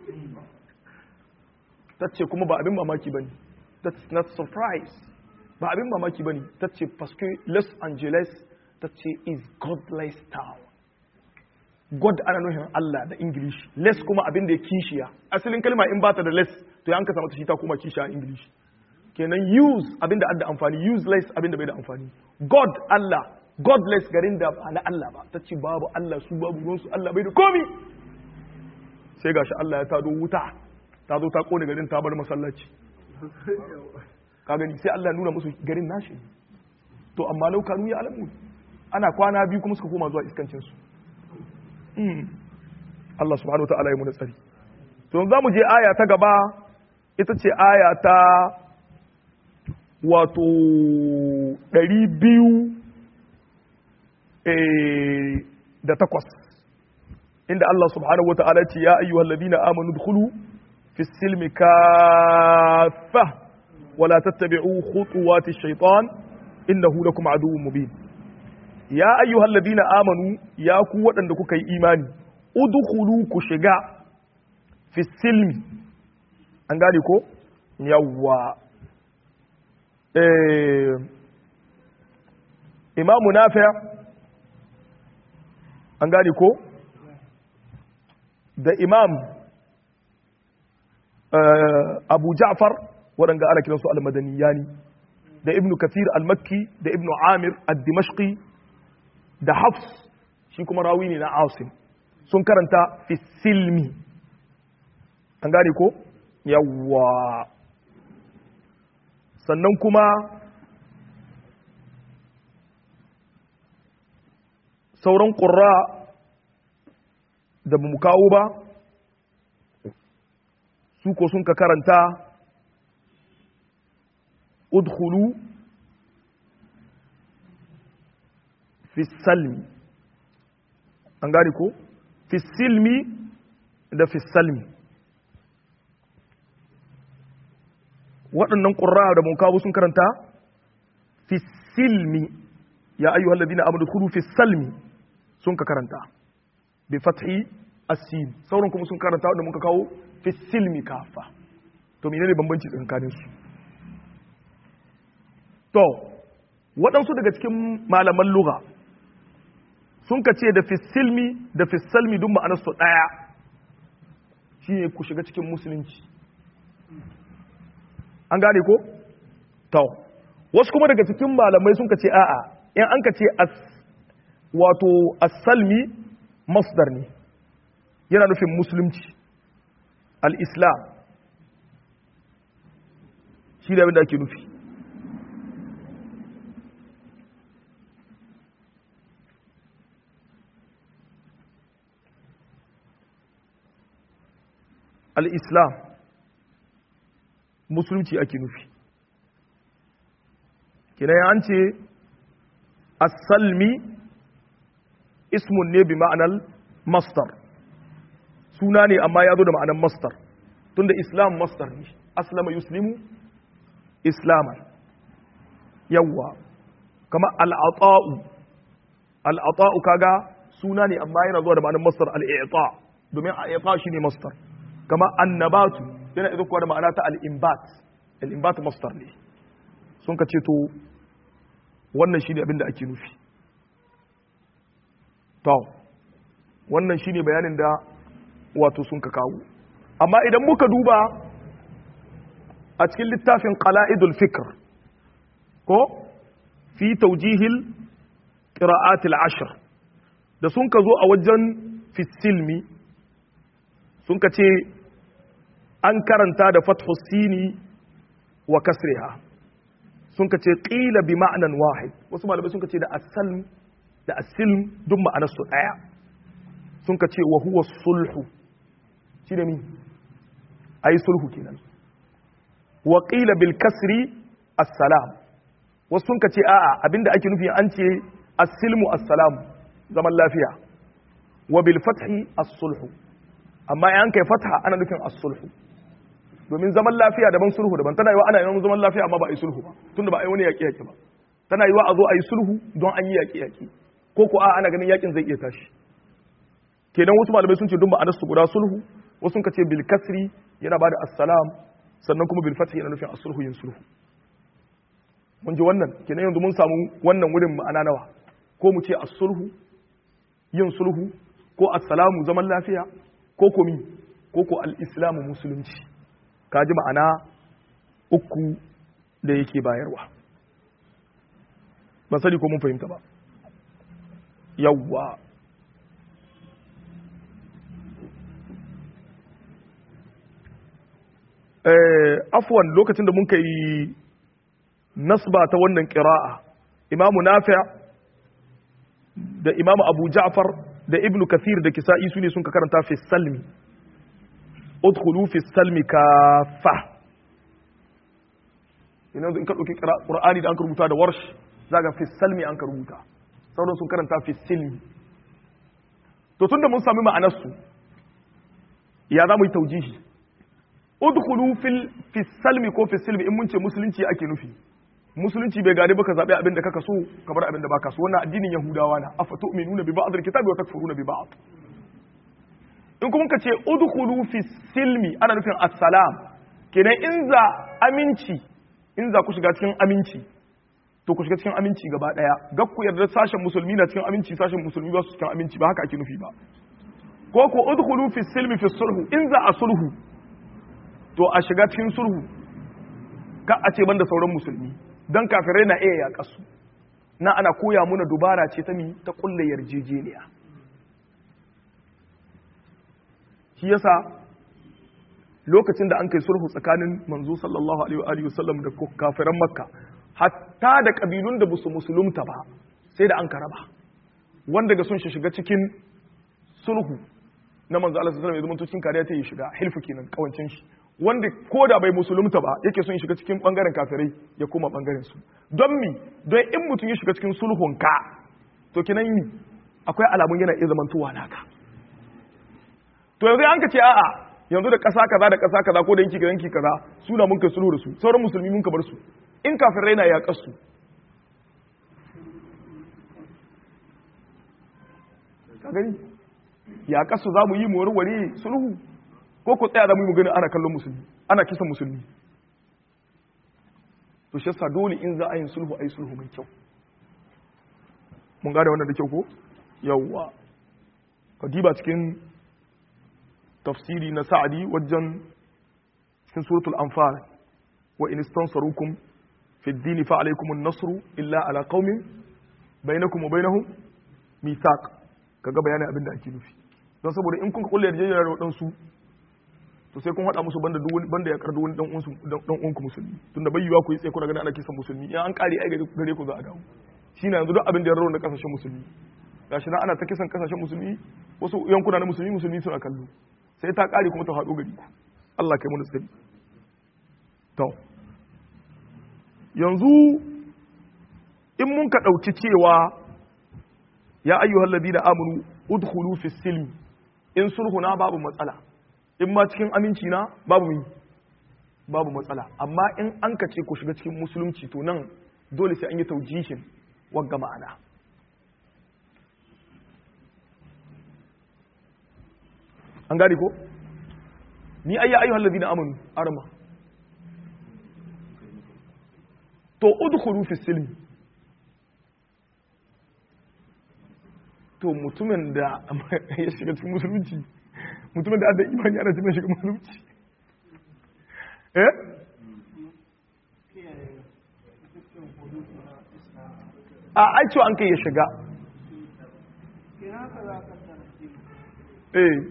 ta ce kuma ba abin mamaki bane that's not surprise ba abin mamaki bane ta ce parce que Los Angeles ta ce is godless town God ana nufin Allah da English less kuma abin da ya kishiya asalin kalma in bata da less to ya an ka samu ta shi ta kuma kishiya a English kenan use abin da adda amfani useless abin da bai da amfani God Allah godless garin da ba na Allah ba ta ce babu Allah su babu ruwansu Allah bai da komi sai gashi Allah ya tado wuta ta zo ta kone garin ta bar masallaci ka gani sai Allah nuna musu garin nashi to amma lau kanu ya alamu ana kwana biyu kuma suka koma zuwa iskancin su Allah subhanahu wa ta'ala ya muna tsari to za mu je aya ta gaba ita ce aya ta wato ɗari biyu da takwas inda Allah subhanahu wa ta'ala ce ya ayyuhal ladina amanu dkhulu fi silmi kaffa wala tattabi'u khutuwati shaitan innahu lakum aduwwun mubin ya ayyuhal ladina amanu ya ku waɗanda kuka yi imani udkhulu ku shiga fi silmi an gane ko yawwa imamu nafi an gane ko da imam abu ja'far waɗanda ana kiransu al-madaniyani da ibnu kathir al-makki da ibnu amir al-dimashqi da hafs shi kuma rawi ne na asim sun karanta fi silmi an gane ko yawwa sannan kuma sauran ƙura da ba mu kawo ba su ko sun ka karanta udkhulu fi salmi an gane ko fi silmi da fi salmi waɗannan ƙurra da mun kawo sun karanta fi silmi ya ayyuhal ladina amanu khulu fi salmi sun ka karanta bi fathi asin sauran kuma sun karanta wanda muka kawo fi silmi kafa to menene bambanci tsakanin su to waɗansu daga cikin malaman lugha sun ka ce da fi silmi da fi salmi duk ma'anarsu ɗaya shine ku shiga cikin musulunci an gane ko? to wasu kuma daga cikin malamai sun ka ce a'a in an ka ce wato asalmi masdar ne yana nufin musulunci al-islam shi da abinda ake nufi al-islam musulunci ake nufi kina an ce as-salmi ismun ne bi ma'anar mastar suna ne amma ya zo da ma'anar mastar tunda islam mastar ne aslama yuslimu islaman yawwa kama al'ata'u al'ata'u kaga suna ne amma yana zuwa da ma'anar mastar al'ita domin al'ita shi ne mastar kama annabatu yana izo kuwa da ma'ana ta al'imbat al'imbat mastar ne sun ka ce to wannan shi ne abinda ake nufi to wannan shi ne bayanin da wato sun ka kawo amma idan muka duba a cikin littafin qala'idul fikr ko fi taujihil qira'atil ashr da sun ka zo a wajen fisilmi sun ka ce an karanta da fathu sini wa kasriha sun ka ce qila bi ma'anan wahid wasu malamai sun ka ce da asalm da asilm duk ma'anar su daya sun ka ce wa huwa sulhu shi da mi ayi sulhu kenan wa qila bil kasri assalam wasu sun ka ce a'a abinda ake nufi an ce as-silmu as-salam zaman lafiya wa bil fathi as-sulhu amma in kai fatha ana nufin as-sulhu domin zaman lafiya daban sulhu daban tana yiwa ana yin zaman lafiya amma ba a yi sulhu ba tunda ba a yi wani yaƙi yaƙi ba tana yiwa a zo a yi sulhu don an yi yaƙi yaƙi ko ko a ana ganin yaƙin zai iya tashi kenan wasu malamai sun ce dun ma'anar su guda sulhu wasu sun ce bil kasri yana bada assalam sannan kuma bil fathi yana nufin as-sulhu yin sulhu mun ji wannan kenan yanzu mun samu wannan wurin ma'ana nawa ko mu ce as-sulhu yin sulhu ko assalamu zaman lafiya ko komi ko ko al-islamu musulunci ka ji ma'ana uku da yake bayarwa ban sani ko mun fahimta ba yawwa afwan lokacin da mun kai nasba ta wannan qira'a imamu nafi' da imamu abu ja'far da ibnu kathir da kisa'i su ne sun ka karanta fi salmi udkhulu fi salmi kafa ina in ka dauki qur'ani da an rubuta da warsh zaka fi salmi an ka rubuta sauran sun karanta fi silmi to tunda mun sami ma'anar su ya za mu yi taujihi udkhulu fil fi salmi ko fi silmi in mun ce musulunci ake nufi musulunci bai gane baka zaɓi abin da kaka so ka bar abin da baka so wannan addinin yahudawa na afa tu'minuna bi ba'd al-kitabi wa takfuruna bi ba'd in kuma ka ce udkhulu fi silmi ana nufin assalam kenan in za aminci in za ku shiga cikin aminci to ku shiga cikin aminci gaba daya ga ku yarda sashen musulmi na cikin aminci sashen musulmi ba su cikin aminci ba haka ake nufi ba ko ko udkhulu fi silmi fi sulhu in za a sulhu to a shiga cikin sulhu ka a ce banda sauran musulmi don kafirai na iya yaƙa su na ana koya muna dubara ce ta mi ta kulle yarjejeniya shi yasa lokacin da an kai sulhu tsakanin manzo sallallahu alaihi wa sallam da kafiran makka hatta da kabilun da busu musulunta ba sai da an karaba wanda ga sun shiga cikin sulhu na manzo Allah sallallahu alaihi wa sallam cikin kariya ta yi shiga hilfu kenan kawancin shi wanda ko da bai musulunta ba yake son shiga cikin bangaren kafirai ya koma bangaren su don mi don in mutum ya shiga cikin sulhun ka to kinan mi akwai alamun yana iya zamantowa naka to yanzu an ka ce a'a yanzu da ƙasa kaza da ƙasa kaza ko da yanki yanki kaza suna mun kai sulhu da su sauran musulmi mun ka bar su in kafirai na yaƙar su ka gani yaƙar su za mu yi mu warware sulhu ko ku tsaya da mu gani ana kallon musulmi ana kisan musulmi to shi yasa dole in za a yin sulhu a yi sulhu mai kyau mun gane wannan da kyau ko yawwa ka diba cikin tafsiri na sa'adi wajen cikin suratul anfal wa in istansarukum fi ad-din fa alaykum an-nasru illa ala qaumin bainakum wa bainahum mithaq kaga bayanin abin da ake nufi don saboda in kun kulle yarjejeniya da wadansu to sai kun haɗa musu banda duk banda ya kardu wani dan uwansu dan uwanku musulmi tunda bai yiwa ku yi tsaye kuna ganin ana kisan musulmi in an kare ai gare ku za a dawo shine yanzu duk abin da ya rarrauna kasashen musulmi gashi na ana ta kisan kasashen musulmi wasu yankuna na musulmi musulmi suna kallo sai ta kare kuma ta haɗo gari ku Allah kai mu tsari to yanzu in mun ka ɗauki cewa ya ayyuhal ladina amanu udkhulu fi silmi in sulhuna babu matsala in ma cikin aminci na babu mi babu matsala amma in an ka ce ku shiga cikin musulunci to nan dole sai an yi taujihin wagga ma'ana an gane ko ni ayya ayyuhal ladina amanu arma to udkhulu fi silmi to mutumin da ya shiga cikin musulunci mutumin da adda imani ana cikin shiga musulunci eh a aicewa an kai ya shiga eh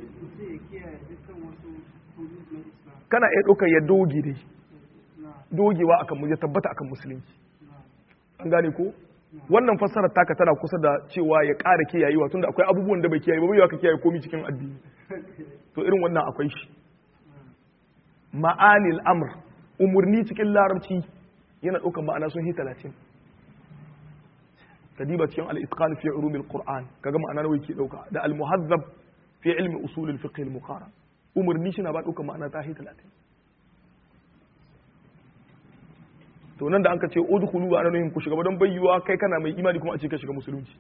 kana iya ɗaukar ya doge dai dogewa akan ya tabbata akan musulunci an gane ko wannan fassarar taka tana kusa da cewa ya ƙara kiyayewa tunda akwai abubuwan da bai kiyaye ba bai ka kiyaye komi cikin addini to irin wannan akwai shi ma'anil amr umurni cikin larabci yana ɗaukar ma'ana sun hi talatin kadiba cikin al-itqan fi ulumil qur'an kaga ma'ana nawa yake ɗauka da al-muhazzab fi ilmi usul al-fiqh al-muqarrar umurni shi na ba ɗaukar ma'ana ta hi talatin to nan da an ka ce udkhulu ba ana nuhin ku shiga ba don bayyuwa kai kana mai imani kuma a ce ka shiga musulunci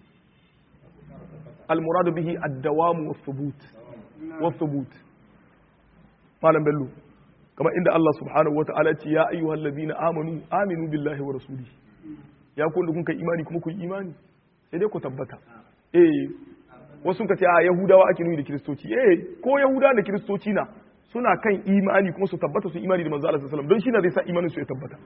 al-muradu bihi ad-dawam wa thubut wa thubut malam bello kamar inda Allah subhanahu wa ta'ala ce ya ayyuhal ladina amanu aminu billahi wa rasulihi ya ku da kun kai imani kuma ku yi imani sai dai ku tabbata eh wasu ka ce a yahudawa ake nuni da kiristoci eh ko yahudawa da kiristoci na suna kan imani kuma su tabbata su imani da manzo Allah sallallahu alaihi wasallam don shi ne zai sa imanin su ya tabbata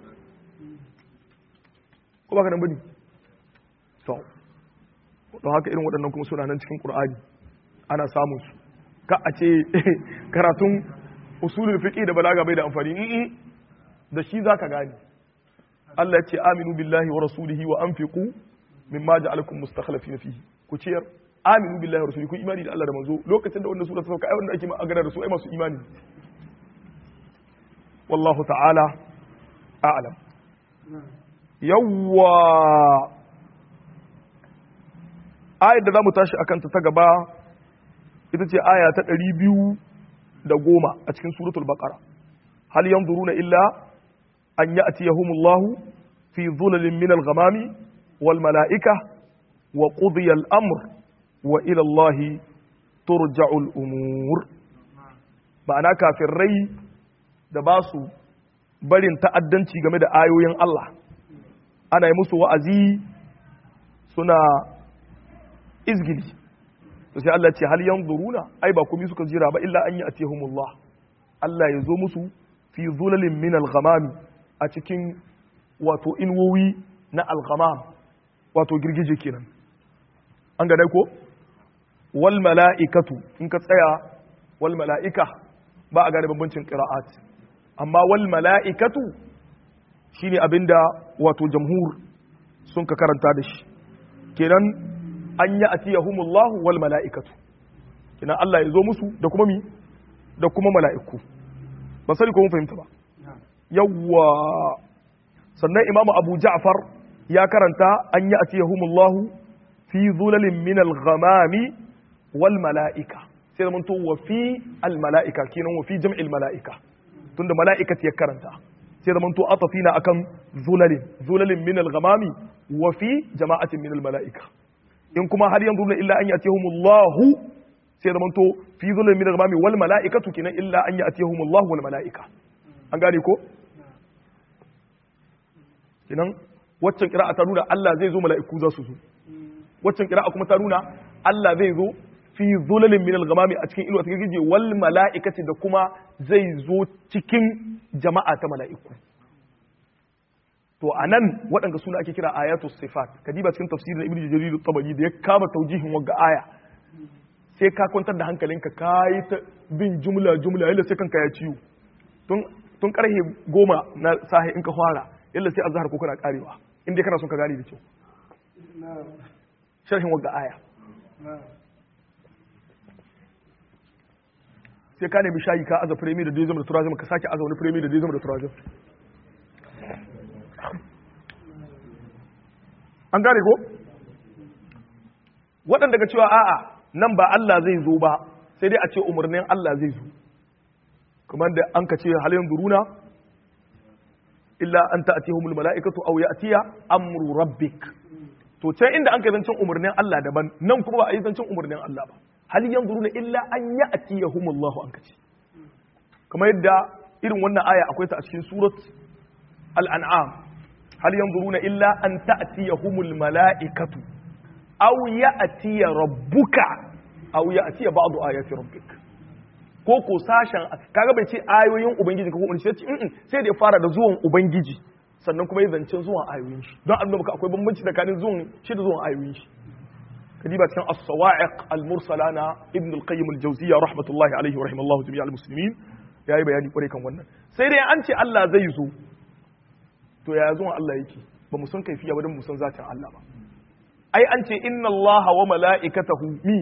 ko ba ka nan bane to don haka irin waɗannan kuma suna nan cikin Qur'ani ana samun su ka a ce karatun usulul fiqh da balaga bai da amfani in da shi zaka gane Allah ya ce aminu billahi wa rasulihi wa anfiqu mimma ja'alakum mustakhlifina fihi ku ciyar aminu billahi wa rasulihi ku imani da Allah da manzo lokacin da wannan sura ta sauka ai wanda ake magana da su ai masu imani wallahu ta'ala a'lam yawwa ayar da zamu tashi akan ta ta gaba ita ce aya ta ɗari biyu da goma a cikin suratul baqara hal yanzuruna illa an ya'tiyahumullahu fi dhulalin min al-ghamami wal mala'ika wa qudiya al-amr wa ila Allah turja'u al-umur ma'ana kafirai da ba su barin ta'addanci game da ayoyin Allah ana yi musu wa'azi suna izgili to sai Allah ce hal yanzuruna ai ba komai suka jira ba illa an ya'tihumullah Allah ya zo musu fi zulalin min al-ghamam a cikin wato inwowi na al-ghamam wato girgije kenan an ga dai ko wal mala'ikatu in ka tsaya wal mala'ika ba a gane bambancin qira'at amma wal mala'ikatu shine abinda wato jamhur sun ka karanta da shi kenan an yi atiyahumullahu wal mala'ikatu kina Allah ya zo musu da kuma mi da kuma mala'iku ba sani ko mun fahimta ba yawwa sannan imamu abu ja'far ya karanta an yi atiyahumullahu fi zulalin min al-ghamami wal mala'ika sai da to wa fi al mala'ika kenan wa fi jam'il mala'ika tunda mala'ikat ya karanta sai da to atafina akan zulalin zulalin min al-ghamami wa fi jama'atin min al mala'ika in kuma har yanzu na illa an yi atihumullahu sai zaman to fi zulun min al-ghamami wal mala'ikatu kinan illa an yi atihumullahu wal mala'ika an gane ko kinan waccan qira'a ta nuna Allah zai zo mala'iku za su zo waccan qira'a kuma ta nuna Allah zai zo fi zulalin min al-ghamami a cikin inuwa ta gije wal mala'ikati da kuma zai zo cikin jama'a ta mala'iku to a nan waɗanda suna ake kira ayatu sifat ka diba cikin tafsirin ibnu jarir tabari da ya kama taujihin wagga aya sai ka kwantar da hankalinka ka yi ta bin jumla jumla yalla sai kanka ya ciwo tun tun karhe goma na sahi in ka fara yalla sai azhar ko kana karewa in dai kana son ka gane da kyau sharhin wagga aya sai ka nemi shayi ka aza firemi da dezem da turazim ka sake aza wani firemi da dezem da turazim an gane ko waɗanda ga cewa a'a nan ba Allah zai zo ba sai dai a ce umarnin Allah zai zo kuma da an ka ce halin duruna illa an ta'tihumul mala'ikatu aw ya'tiya amru rabbik to can inda an kai zancen umarnin Allah daban nan kuma ba a yi zancen umarnin Allah ba hal yanzuruna illa an ya'tiyahumullahu an kace kamar yadda irin wannan aya akwai ta a cikin surat al-an'am هل ينظرون إلا أن تأتيهم الملائكة أو يأتي ربك أو يأتي بعض آيات ربك ko ko sashen kaga bai ce ayoyin ubangiji ko kuma sai sai da ya fara da zuwan ubangiji sannan kuma ya zance zuwan ayoyin shi don annabi maka akwai bambanci tsakanin zuwan shi da zuwan ayoyin shi kadiba cikin as-sawa'iq al-mursala na ibn al-qayyim al-jawziyya rahmatullahi alaihi wa rahimallahu jami'al muslimin yayi bayani kware kan wannan sai dai an ce Allah zai zo to ya zuwa Allah yake ba mu san kaifiya ba don mu san zatin Allah ba ai an ce inna Allah wa mala'ikatahu mi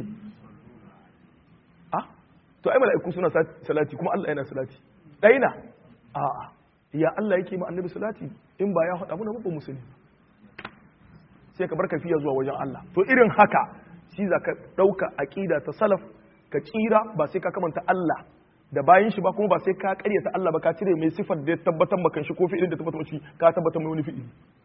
ah to ai mala'iku suna salati kuma Allah yana salati daina a a ya Allah yake ma annabi salati in ba ya faɗa mana ba mu sani sai ka bar kaifiya zuwa wajen Allah to irin haka shi za ka ɗauka aƙida ta salaf ka tsira ba sai ka kamanta Allah da bayan shi ba kuma ba sai ka karyata Allah ba ka cire mai sifar da ya tabbatar maka shi ko fi'ilin da tabbatar shi ka tabbatar mai wani fi'ili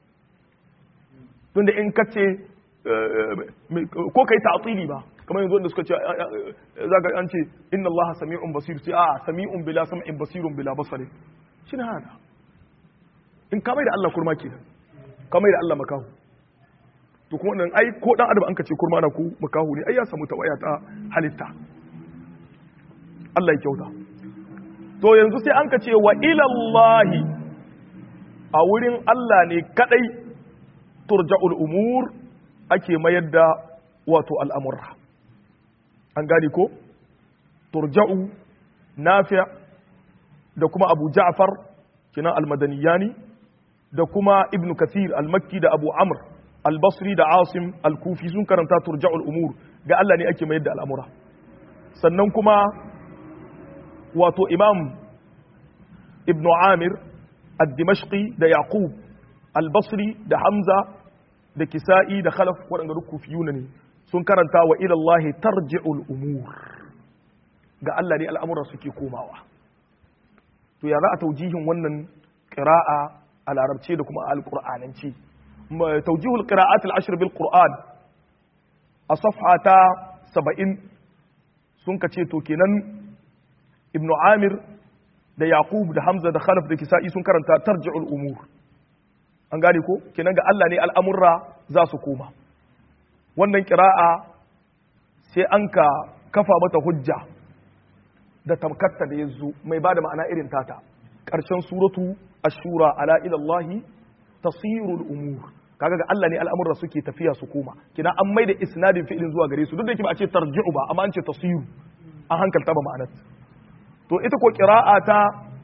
tunda in ka ce ko kai ta'tili ba kamar yanzu wanda suka ce zaka an ce inna Allah sami'un basir sai a sami'un bila sam'in basirun bila basari shi ne haka in ka mai da Allah kurma kenan ka mai da Allah makahu to kuma nan ai ko dan adam an ka ce kurma na ku makahu ne ai ya samu tawaya ta halitta Allah ya kyauta to yanzu sai an ka ce wa ilallahi a wurin Allah ne kadai turja'ul umur ake mayar da wato al'amurra an gani ko turja'u nafi' da kuma abu ja'far kina al-madaniyani da kuma ibn kathir al-makki da abu amr al-basri da asim al-kufi sun karanta turja'ul umur ga Allah ne ake mayar da al'amura sannan kuma wato imam ibn amir ad-dimashqi da yaqub al-basri da hamza da kisa'i da khalaf waɗanda duk kufiyuna ne sun karanta wa ila Allah tarji'ul umur ga Allah ne al'amura suke komawa to ya za a taujihin wannan qira'a a larabce da kuma a alqur'anance taujihul qira'at al-ashr bil qur'an a safha ta 70 sun kace to kenan ibnu amir da yaqub da hamza da khalaf da kisa'i sun karanta tarji'ul umur an gane ko kenan ga Allah ne al'amurra za su koma wannan kira'a sai an ka kafa mata hujja da tamkatta da ya zo mai ba da ma'ana irin tata ƙarshen suratu ashura ala ilallahi tasirul umur kaga ga Allah ne al'amurra suke tafiya su koma kina an mai da isnadin fi'ilin zuwa gare su duk da yake ba a ce tarji'u ba amma an ce tasiru an hankalta ba ma'anar to ita ko kira'a ta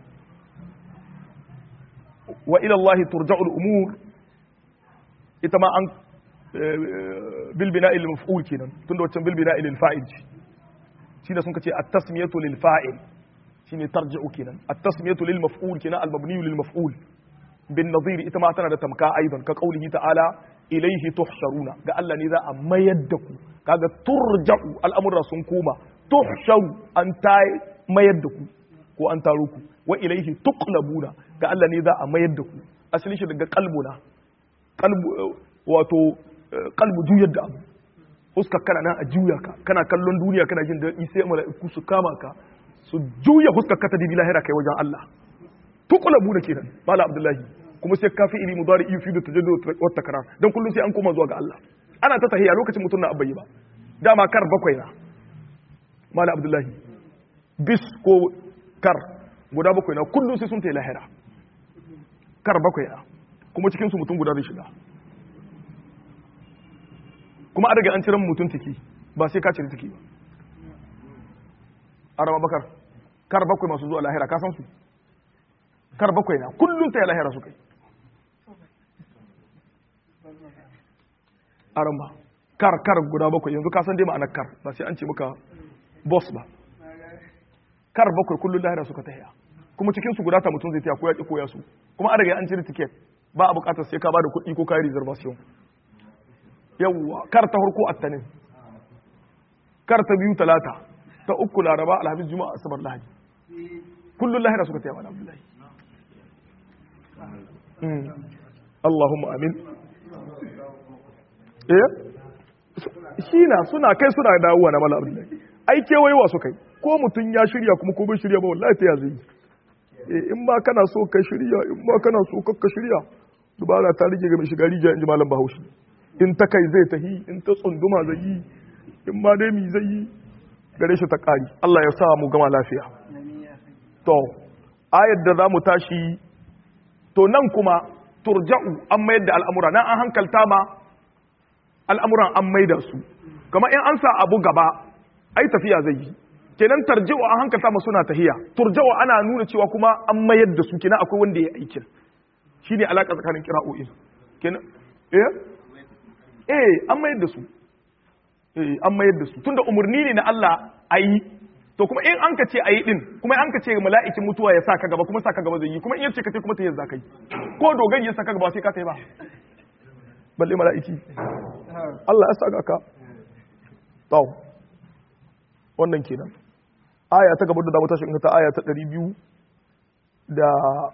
wa ila Allah turja'ul umur ita ma an bil bina'i lil maf'ul kenan tunda wancan bil bina'i lil fa'il shi da sun kace at-tasmiyatu lil fa'il shine tarji'u kenan at-tasmiyatu lil maf'ul kenan al-mabni lil maf'ul bin nadhir ita ma tana da tamka aidan ka qaulihi ta'ala ilayhi tuhsharuna ga Allah ne za a mayar da ku kaga turja'u al'amurra sun koma tuhsharu an ta mayar da ku ko an taro ku wa ilayhi tuqlabuna ga Allah ne za a mayar da ku asali shi daga qalbuna qalbu wato qalbu juyar da abu huskar kana nan a juya ka kana kallon duniya kana jin daɗi sai mala'iku su kama ka su juya huskar ka ta dibi lahira kai wajen Allah tuqlabu da kenan mala abdullahi kuma sai kafi ili mudari yufi da tajaddud wa takrar dan kullun sai an koma zuwa ga Allah ana ta tahiya lokacin mutum na abbayi ba dama kar bakwai na mala abdullahi bis ko kar guda bakwai na kullun sai sun tayi lahira kar bakwai na kuma cikin su mutum guda zai shiga kuma an daga an ciran mutum ciki ba sai ka cire ciki ba arama bakar kar bakwai masu zuwa lahira ka san su kar bakwai na kullum ta yi lahira su kai arama kar kar guda bakwai yanzu ka san dai ma'anar kar ba sai an ce maka boss ba kar bakwai kullum lahira suka tahiya kuma cikin su guda ta mutum zai taya ko ya ki koya su kuma an daga an cire ticket ba a bukatar sai ka ba da kuɗi ko kayi reservation yawwa kar ta harko attanin kar ta biyu talata ta uku laraba alhamis juma'a asabar lahadi kullun lahira suka taya mana abdullahi Allahumma amin eh shi na suna kai suna dawowa na mala abdullahi ai kewayewa su kai ko mutum ya shirya kuma ko bai shirya ba wallahi ta ya zai in ma kana so ka shirya in ma kana so ka shirya dubara ta rige ga mai shiga rijiya in ji malam bahaushe in ta kai zai tahi in ta tsunduma zai yi in ma dai mi zai yi gare shi ta ƙari Allah ya sa mu gama lafiya to ayar da za mu tashi to nan kuma turja'u an mayar da al'amura nan an hankalta ma al'amuran an maida su kama in an sa abu gaba ai tafiya zai yi kenan tarji'u an hankalta ma suna tahiya turja'u ana nuna cewa kuma an mayar da su kenan akwai wanda ya aikin shine alaka tsakanin kira'o'in kenan eh eh an mayar da su eh an mayar da su tunda umarni ne na Allah ayi to kuma in an ka ce ayi din kuma in an ka ce mala'ikin mutuwa ya saka gaba kuma saka gaba zai yi kuma in yace ka ce kuma ta yanzu kai ko dogari ya saka gaba sai ka tai ba balle mala'iki Allah ya saka ka to wannan kenan aya ta gaba da zamu tashi in ta aya ta 200 da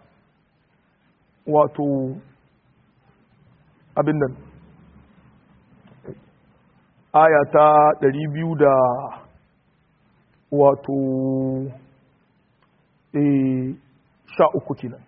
wato abin nan aya ta ɗari biyu da wato sha uku kenan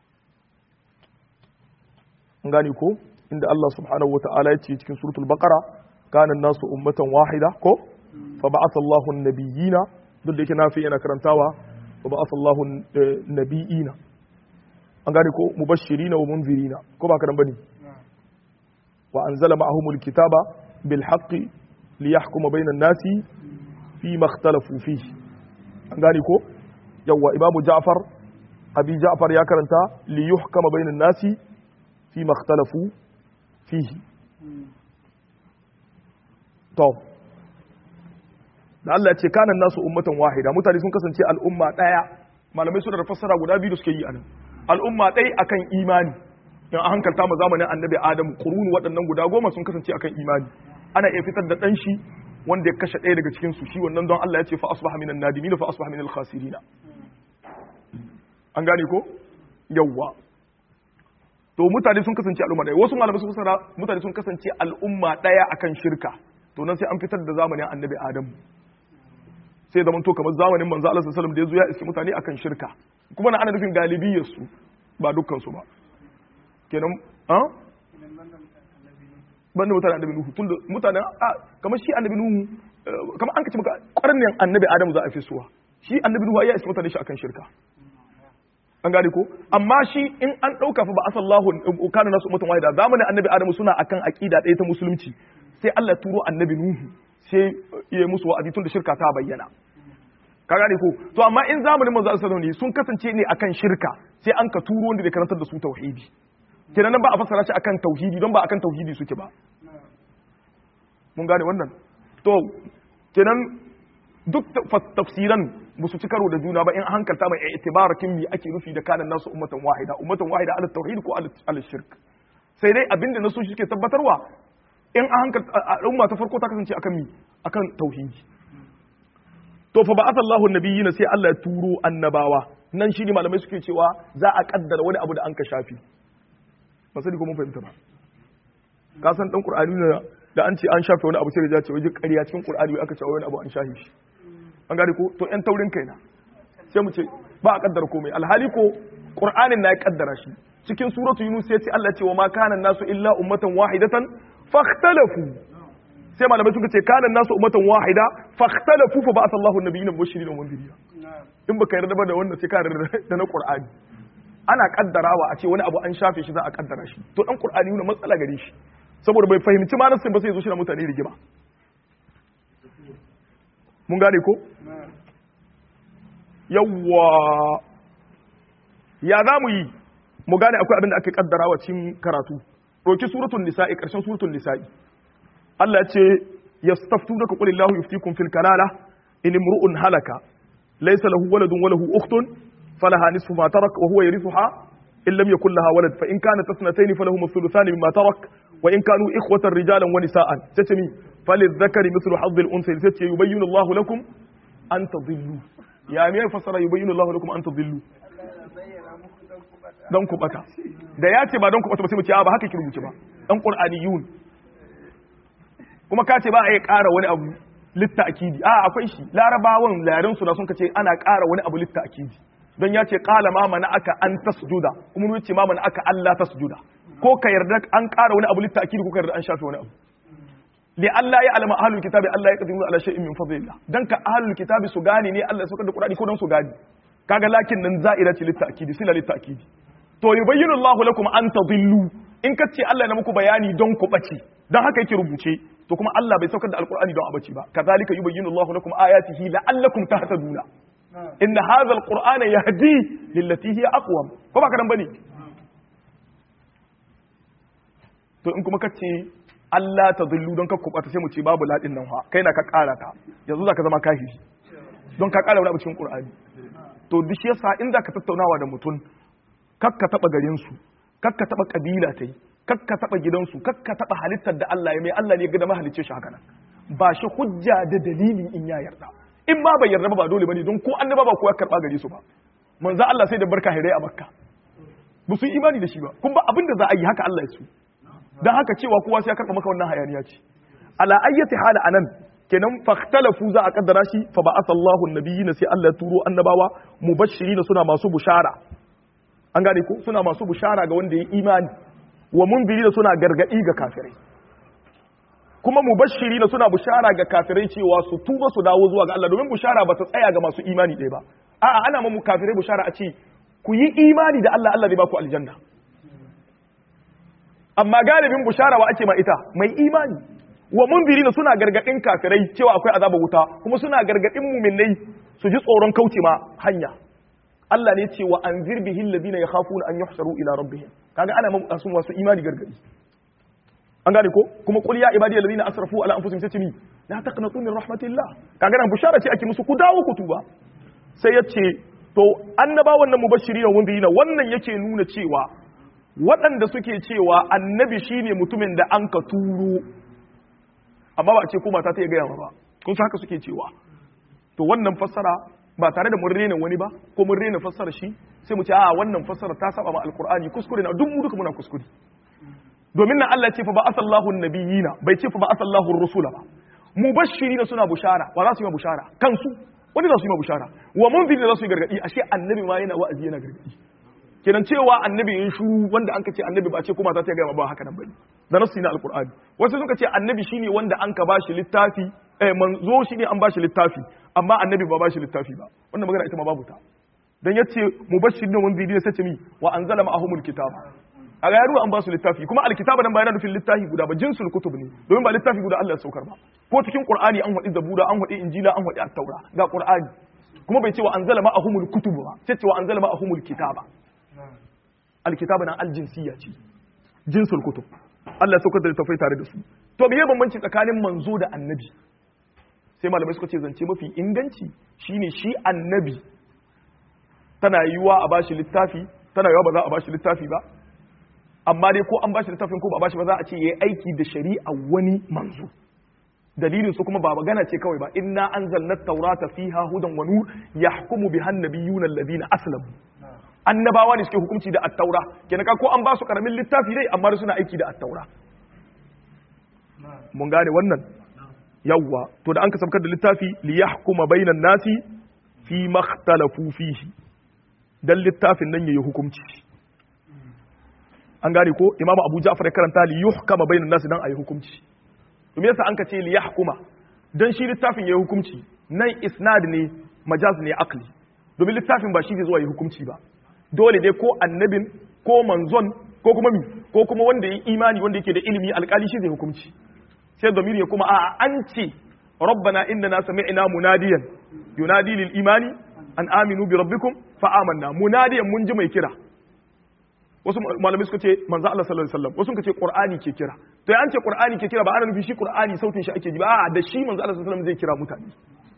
an gane ko inda Allah subhanahu wa ta'ala ya ce cikin suratul baqara kana nasu ummatan wahida ko fa ba'atha Allahu an-nabiyina duk da yake nafi yana karantawa fa ba'atha Allahu an-nabiyina an gane ko mubashirina wa munzirina ko ba ka dan bane wa anzala ma'ahumul kitaba bil haqqi liyahkuma bainan nasi fi makhtalafu fihi an gane ko yawa imamu ja'far abi ja'far ya karanta li yuhkama bainan nasi fi makhtalafu fihi to da Allah ya ce kanan nasu ummatan wahida mutane sun kasance al'umma daya malamai suna da fassara guda biyu da suke yi anan al'umma ɗaya akan imani in an hankalta ma zamanin annabi adamu kurunu waɗannan guda goma sun kasance akan imani ana iya fitar da ɗan shi wanda ya kashe ɗaya daga cikin su shi wannan don Allah ya ce fa asbaha minan nadimin fa asbaha minal khasirin an gane ko yawwa to mutane sun kasance al'umma ɗaya wasu malamai sun fassara mutane sun kasance al'umma ɗaya akan shirka to nan sai an fitar da zamanin annabi adamu sai zaman to kamar zamanin manzo Allah sallallahu alaihi wasallam da yazo ya iske mutane akan shirka kuma na ana nufin galibiyar su ba dukkan su ba kenan ha banda mutanen annabi nuhu tunda mutanen kamar shi annabi nuhu kamar an kace maka ƙarnin annabi adamu za a fi suwa shi annabi nuhu ya iske mutane shi akan shirka an gane ko amma shi in an dauka fa ba asallahu kana nasu ummatan wahida zamanin annabi adamu suna akan aqida ɗaya ta musulunci sai Allah ya turo annabi nuhu sai ya musu wa'azi tun da shirka ta bayyana ka gane ko to amma in zamanin manzo sallallahu alaihi sun kasance ne akan shirka sai an ka turo wanda da karantar da su tauhidi kenan nan ba a fassara shi akan tauhidi don ba akan tauhidi suke ba mun gane wannan to kenan duk tafsiran ba su ci karo da juna ba in hankalta mai itibarakin mi ake nufi da kanan nasu ummatan wahida ummatan wahida ala tauhid ko ala shirk sai dai abinda nasu shi ke tabbatarwa in a hankali al'umma ta farko ta kasance akan mi akan tauhidi to fa ba'atha Allahu nabiyina sai Allah ya turo annabawa nan shi ne malamai suke cewa za a kaddara wani abu da an ka shafi ba sani ko mun fahimta ba ka san dan qur'ani ne da an ce an shafe wani abu sai da ce waje ƙarya cikin qur'ani aka ce wani abu an shafe shi an gane ko to yan taurin kaina sai mu ce ba a kaddara komai alhali ko qur'anin na ya kaddara shi cikin suratu yunus sai ce Allah ce wa ma kana nasu illa ummatan wahidatan fakhtalafu sai malamai suka ce kana nasu ummatan wahida fakhtalafu fa ba'atha Allahu an-nabiyina mubashirin wa mundirin in baka yarda ba da wannan sai ka yarda da na Qur'ani ana kaddarawa a ce wani abu an shafe shi za a kaddara shi to dan Qur'ani ne matsala gare shi saboda bai fahimci ma nasin ba sai zo shi na mutane rigima mun gane ko yawwa ya za mu yi mu gane akwai abin da aka kaddarawa cikin karatu ɗauki suratul nisa'i ƙarshen suratul nisa'i Allah ya ce yastaftunaka qul illahu yuftikum fil kalala in imru'un halaka laysa lahu waladun wa lahu ukhtun falaha nisfu ma tarak wa huwa yarithuha in lam yakul laha walad fa in kanat ithnatayn falahu thuluthani mimma tarak wa in kanu ikhwatan rijalan wa nisaan tace mi falidhakari mithlu hadd al unsa tace yubayyinu Allahu lakum an tadillu ya me fasara yubayyinu Allahu lakum an tadillu dan ku bata da ya ce ba don ku bata ba sai mu ce ba haka ki rubuce ba dan qur'aniyun kuma ka ce ba a yi ƙara wani abu litta akidi a akwai shi larabawan larin su na sun kace ana ƙara wani abu litta akidi don ya ce qala ma mana aka an tasjuda kuma mun ce ma mana aka Allah tasjuda ko ka yarda an ƙara wani abu litta akidi ko ka yarda an shafe wani abu li Allah ya alama ahlul kitabi Allah ya qadiru ala shay'in min fadlillah dan ka ahlul kitabi su gane ne Allah ya saukar da Qur'ani ko dan su gane kaga lakin nan za'ira ce litta akidi sila litta akidi to yubayyinu Allahu lakum an tadillu in ka ce Allah na muku bayani don ku bace don haka yake rubuce to kuma Allah bai saukar da alqur'ani don a bace ba kazalika yubayyinu Allahu lakum ayatihi la'allakum tahtaduna inna hadha alqur'ana yahdi lillati hiya aqwam ko ba kadan bane to in kuma kace Allah tadillu don ka kubata sai mu ce babu ladin nan ha kai na ka kara ta yanzu zaka zama kafiri don ka kara wani abu cikin qur'ani to duk shi yasa in zaka tattaunawa da mutum kakka taba garinsu kakka taba kabila tai kakka taba gidansu kakka taba halittar da Allah ya mai Allah ne ya ga da mahalicce shi haka nan ba shi hujja da dalili in ya yarda in ma bai yarda ba ba dole bane don ko annaba ba ko ya karba gare su ba manzo Allah sai da barka hirai a makka ba su yi imani da shi ba kun ba abin da za a yi haka Allah ya su dan haka cewa kowa sai ya karba maka wannan hayaniya ce ala ayyati hala anan kenan fahtalafu za a kaddara shi fa ba'atha Allahu an-nabiyina sai Allah ya turo annabawa mubashirina suna masu bushara an gane ko suna masu bushara ga wanda ya imani wa mundirina suna gargadi ga kafirai kuma mubashirina suna bushara ga kafirai cewa su tuba su dawo zuwa ga Allah domin bushara ba ta tsaya ga masu imani ɗaya ba a'a ana mamu kafirai bushara a ce ku yi imani da Allah Allah zai ba ku aljanna amma galibin bushara wa ake ma ita mai imani wa mundirina suna gargadin kafirai cewa akwai azabar wuta kuma suna gargadin muminai su ji tsoron kauce ma hanya Allah ne ce wa anzir bihi alladhina yakhafuna an yuhsharu ila rabbihim kaga ana masu masu imani gargadi an gane ko kuma qul ya ibadiyal ladina asrafu ala anfusihim sai ce ni la taqnatu min rahmatillah kaga nan bushara ce ake musu ku dawo ku tuba sai ya ce to annabawan nan mubashirina wanda wannan yake nuna cewa waɗanda suke cewa annabi shine mutumin da an ka turo amma ba a ce ko mata ta ya gaya ba kun san haka suke cewa to wannan fassara ba tare da mun rena wani ba ko mun rena fassara shi sai mu ce a wannan fassara ta saba ma alqur'ani kuskure na duk mu duka muna kuskure domin nan Allah ce fa ba asallahu nabiyina bai ce fa ba asallahu rusula ba mubashirina suna bushara wa za su yi bushara kansu wani za su yi bushara wa munzirina za su yi gargadi ashe annabi ma yana wa'azi yana gargadi kenan cewa annabi yin shuru wanda an ka ce annabi ba ce kuma ta gaya ba haka nan bane da nasu na alqur'ani wasu suka ce annabi shine wanda an ka bashi littafi eh manzo shine an bashi littafi amma annabi ba bashi littafi ba wannan magana ita ma babu ta dan yace mubashirin wa munzirin sai ce mi wa anzala ma'ahumul kitaba a ga yaruwa an ba su littafi kuma alkitaba nan ba yana nufin littafi guda ba jinsul kutub ne domin ba littafi guda Allah ya saukar ba ko cikin qur'ani an wadi zabura an wadi injila an wadi at-taura ga qur'ani kuma bai ce wa anzala ma'ahumul kutub ba sai ce wa anzala ma'ahumul kitaba alkitaba nan aljinsiya ce jinsul kutub Allah ya saukar da littafai tare da su to me bambanci tsakanin manzo da annabi sai malamai suka ce zance mafi inganci shine shi annabi tana yiwa a bashi littafi tana yiwa ba za a bashi littafi ba amma dai ko an bashi littafin ko ba bashi ba za a ce yayi aiki da shari'a wani manzo dalilin su kuma ba magana ce kawai ba inna anzalna at-taurata fiha hudan wa nur yahkumu biha an-nabiyyuna alladhina aslamu annabawa ne suke hukunci da at-taura kenan ka ko an ba su karamin littafi dai amma suna aiki da at-taura mun gane wannan yawwa to da an ka sabkar da littafi li yahkuma bainan nasi fi makhtalafu fihi dan littafin nan yayi hukunci an gane ko imamu abu ja'far ya karanta li yuhkama bainan nasi dan ayi hukunci to me yasa an ka ce li yahkuma dan shi littafin yayi hukunci nan isnad ne majaz ne akli domin littafin ba shi zai zuwa yi hukunci ba dole dai ko annabin ko manzon ko kuma mi ko kuma wanda ya imani wanda yake da ilimi alkali shi zai hukunci sai zamiri ya kuma a an ce rabbana innana sami'na munadiyan yunadi lil imani an aminu bi rabbikum fa amanna munadiyan mun ji mai kira wasu malamai suka ce manzo Allah sallallahu alaihi wasallam wasu suka ce qur'ani ke kira to ya an ce qur'ani ke kira ba ana nufi shi qur'ani sautin shi ake ji ba a da shi manzo Allah sallallahu alaihi wasallam zai kira mutane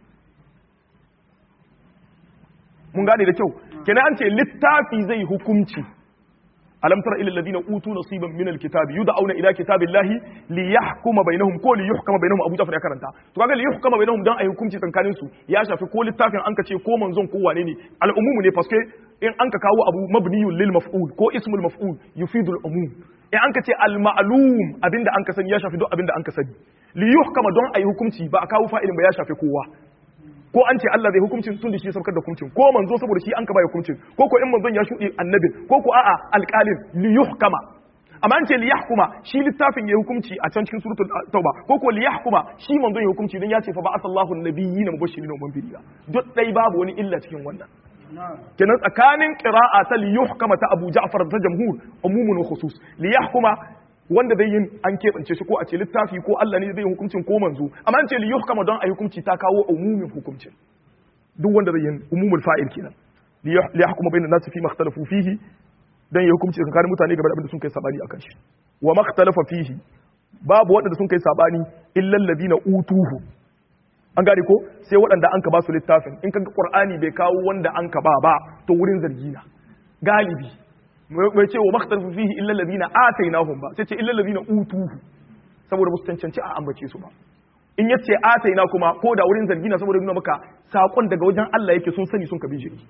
mun gane da kyau kenan an ce littafi zai hukunci alam tara ila alladhina utu nasiban min alkitabi yud'auna ila kitabillahi li yahkuma bainahum ko li yuhkama bainahum abu jafar ya karanta to kaga li yuhkama bainahum dan ayi hukunci tsakanin su ya shafi ko littafin an ka ce ko manzon ko wane ne al'umumu ne paske in an ka kawo abu mabniyun lil maf'ul ko ismul maf'ul yufidu al-umum in an ka ce al-ma'lum abinda an ka sani ya shafi duk abinda an ka sani li yuhkama don ayi hukunci ba a kawo fa'ilin ba ya shafi kowa ko an ce Allah zai hukuncin tun da shi saukar da hukuncin ko manzo saboda shi an ka bai hukuncin ko ko in manzon ya shudi annabin ko ko a'a alqalin li yuhkama amma an ce li yahkuma shi littafin ya hukunci a can cikin suratul tauba ko ko li yahkuma shi manzon ya hukunci dan ya ce fa ba'athallahu an-nabiyina mubashirin wa munzirin duk dai babu wani illa cikin wannan kenan tsakanin qira'a ta li yuhkama ta Abu Ja'far ta jamhur umumun wa khusus li yahkuma wanda zai yin an keɓance shi ko a ce littafi ko Allah ne zai yi hukuncin ko manzo amma an ce li yuhkama don a yi hukunci ta kawo umumin hukuncin duk wanda zai yin umumul fa'il kenan li yahkuma bainan nasi fi makhtalafu fihi dan ya hukunci tsakanin mutane game da abin da sun kai sabani akan shi wa makhtalafa fihi babu waɗanda sun kai sabani illa alladhina utuhu an gane ko sai waɗanda an ka ba su littafin in kaga qur'ani bai kawo wanda an ka ba ba to wurin zargi na galibi mai ce wa makhtarfu fihi illa alladhina atainahum ba sai ce illa alladhina utuhu saboda musu cancanci a ambace su ba in yace ataina kuma ko da wurin zargi na saboda nuna maka sakon daga wajen Allah yake sun sani sun kabi shi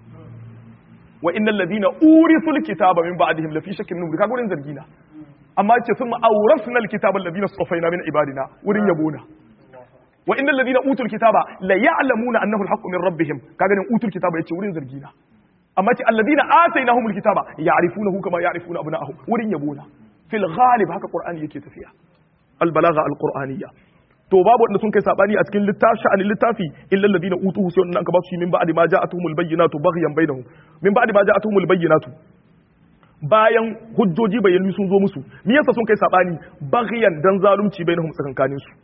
wa innal ladina urithul kitaba min ba'dihim lafi shakkin min kaga wurin zargi na amma yace sun awrasna alkitaba alladhina safaina min ibadina wurin yabona wa innal ladina utul kitaba la ya'lamuna annahu alhaqqu min rabbihim kaga nan utul kitaba yace wurin zargi na amma ce alladina atainahumul kitaba ya'rifunahu kama ya'rifuna abna'ahum wurin yabona fil ghalib haka qur'ani yake tafiya al balagha al qur'aniyya to babu wanda sun kai sabani a cikin littafi sha'anin littafi illa alladina utuhu sai wannan ka ba su min ba'di ma ja'atuhumul bayyinatu baghyan bainahum min ba'di ma ja'atuhumul bayyinatu bayan hujjoji bayyanu sun zo musu me yasa sun kai sabani baghyan dan zalunci bainahum tsakankanin su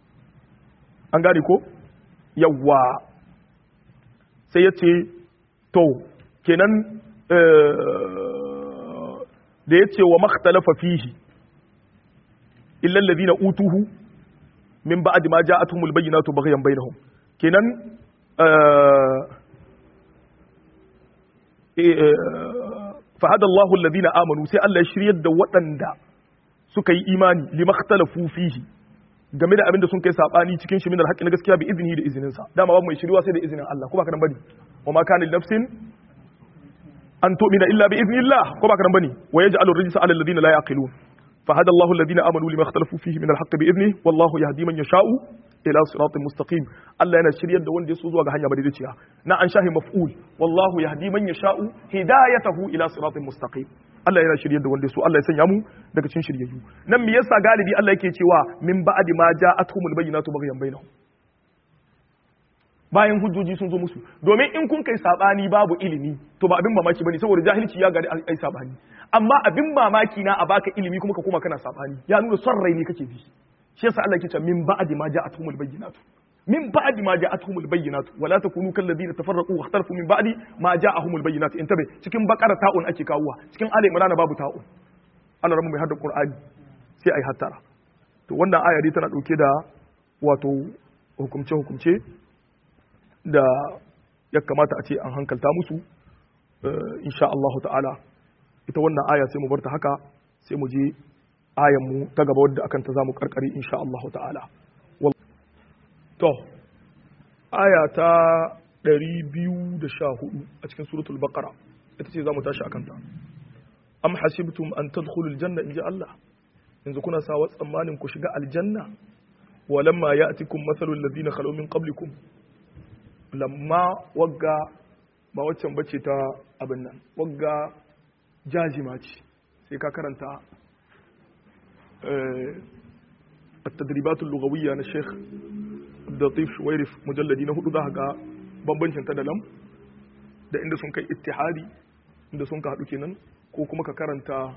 an gane ko yawwa sai yace to kenan da ya ce wa makhtalafa fihi illa alladhina utuhu min ba'd ma ja'atuhumul bayyinatu baghyan bainahum kenan fa hada Allahu alladhina amanu sai Allah ya shiryar da waɗanda suka yi imani limakhtalafu fihi game da abin da sun kai sabani cikin shi min alhaqi na gaskiya bi izini da izinin sa dama babu mai shiriwa sai da izinin Allah ko ba ka nan bane wa ma kana nafsin an tu'mina illa bi iznillah ko ba ka nan bane wa yaj'alu rijsa 'ala alladhina la yaqilun fa hada Allahu alladhina amanu lima ikhtalafu fihi min alhaqqi bi idnihi wallahu yahdi man yasha'u ila siratin mustaqim Allah yana shiryar da wanda ya so zuwa ga hanya madaidaiciya na an shahi maf'ul wallahu yahdi man yasha'u hidayatahu ila siratin mustaqim Allah yana shiryar da wanda ya so Allah ya sanya mu daga cikin shiryayyu nan me yasa galibi Allah yake cewa min ba'di ma ja'atuhumul bayyinatu baghyan bainahum bayan hujjoji sun zo musu domin in kun kai sabani babu ilimi to ba abin mamaki bane saboda jahilci ya gari ai sabani amma abin mamaki na a baka ilimi kuma ka koma kana sabani ya nuna son rai ne kake bi shi yasa Allah yake cewa min ba'di ma ja'atuhumul bayyinatu min ba'di ma ja'atuhumul bayyinatu wala takunu kal ladina tafarraqu wa ikhtalafu min ba'di ma ja'ahumul bayyinatu intabe cikin bakara ta'un ake kawuwa cikin ali imran babu ta'un Allah ramu mai hada qur'ani sai ai hattara to wannan aya dai tana dauke da wato hukumce hukumce da ya kamata a ce an hankalta musu insha Allah ta'ala ita wannan aya sai mu bar ta haka sai mu je ayan mu ta gaba wadda akan ta zamu karkare insha Allah ta'ala to aya ta 214 a cikin suratul baqara ita ce zamu tashi akan ta am hasibtum an tadkhulul janna inja Allah yanzu kuna sawa tsammanin ku shiga aljanna walamma ya'tikum mathalul ladina khalu min qablikum lamma wagga ba waccan bace ta abin nan wagga jazima ce sai ka karanta التدريبات اللغوية na Sheikh Abdulatif Shuwairif mujalladi na hudu za ga bambancin ta da lam da inda sun kai ittihadi inda sun ka haɗu kenan ko kuma ka karanta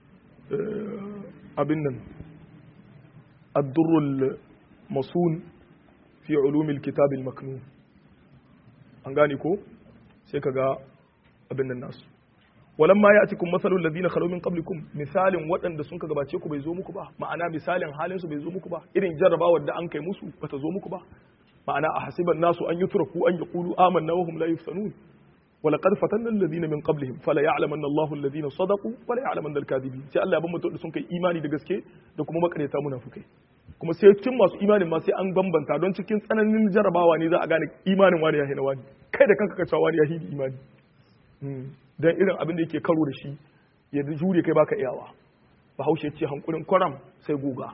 abin nan ad-durrul masun fi ulumil kitab al-maknun an gane ko sai ka ga abin nan nasu walamma ya'tikum masalul ladina khalu min qablikum misalin waɗanda sun ka gabace ku bai zo muku ba ma'ana misalin halin su bai zo muku ba irin jarrabawar da an kai musu bata zo muku ba ma'ana a hasiban nasu an yutraku an yaqulu amanna wa hum la yuftanun ولقد فتنا الذين من قبلهم فلا يعلمن الله الذين صدقوا ولا يعلمن الكاذبين sai Allah ya bambanta da sun kai imani da gaske da kuma makareta munafukai kuma sai cikin masu imanin ma sai an bambanta don cikin tsananin jarabawa ne za a gane imanin wani ya hina wani kai da kanka ka cewa wani ya hidi imani dan irin abin da yake karo da shi ya jure kai baka iyawa bahaushe ce hankulin kwaram sai guga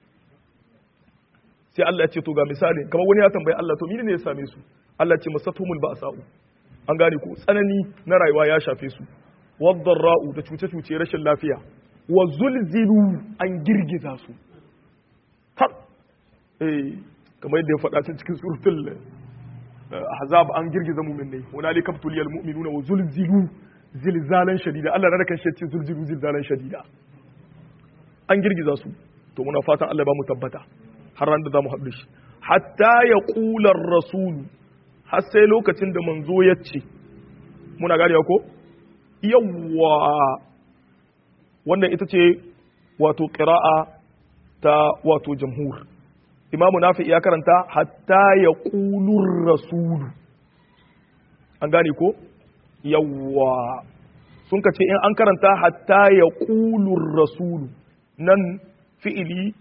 sai Allah ya ce to ga misali kamar wani ya tambayi Allah to mene ne ya same su Allah ce masatumul ba'sa'u an gane ko tsanani na rayuwa ya shafe su wadda ra'u da cuce-cuce rashin lafiya wa zulzilu an girgiza su har eh kamar yadda ya faɗa cikin suratul ahzab an girgiza mu'minai hunalika tuliyal mu'minuna wa zulzilu zilzalan shadida Allah na kan shi zulzilu zilzalan shadida an girgiza su to muna fatan Allah ba mu tabbata har ran da zamu haɗu shi hatta ya qular rasulu har sai lokacin da manzo ya ce muna gane ko yawwa wannan ita ce wato ƙira'a ta wato jamhur imamu nafi ya karanta hatta ya ƙulur rasulu an gane ko yawwa sun ka ce in an karanta hatta ya ƙulur rasulu nan fi'ili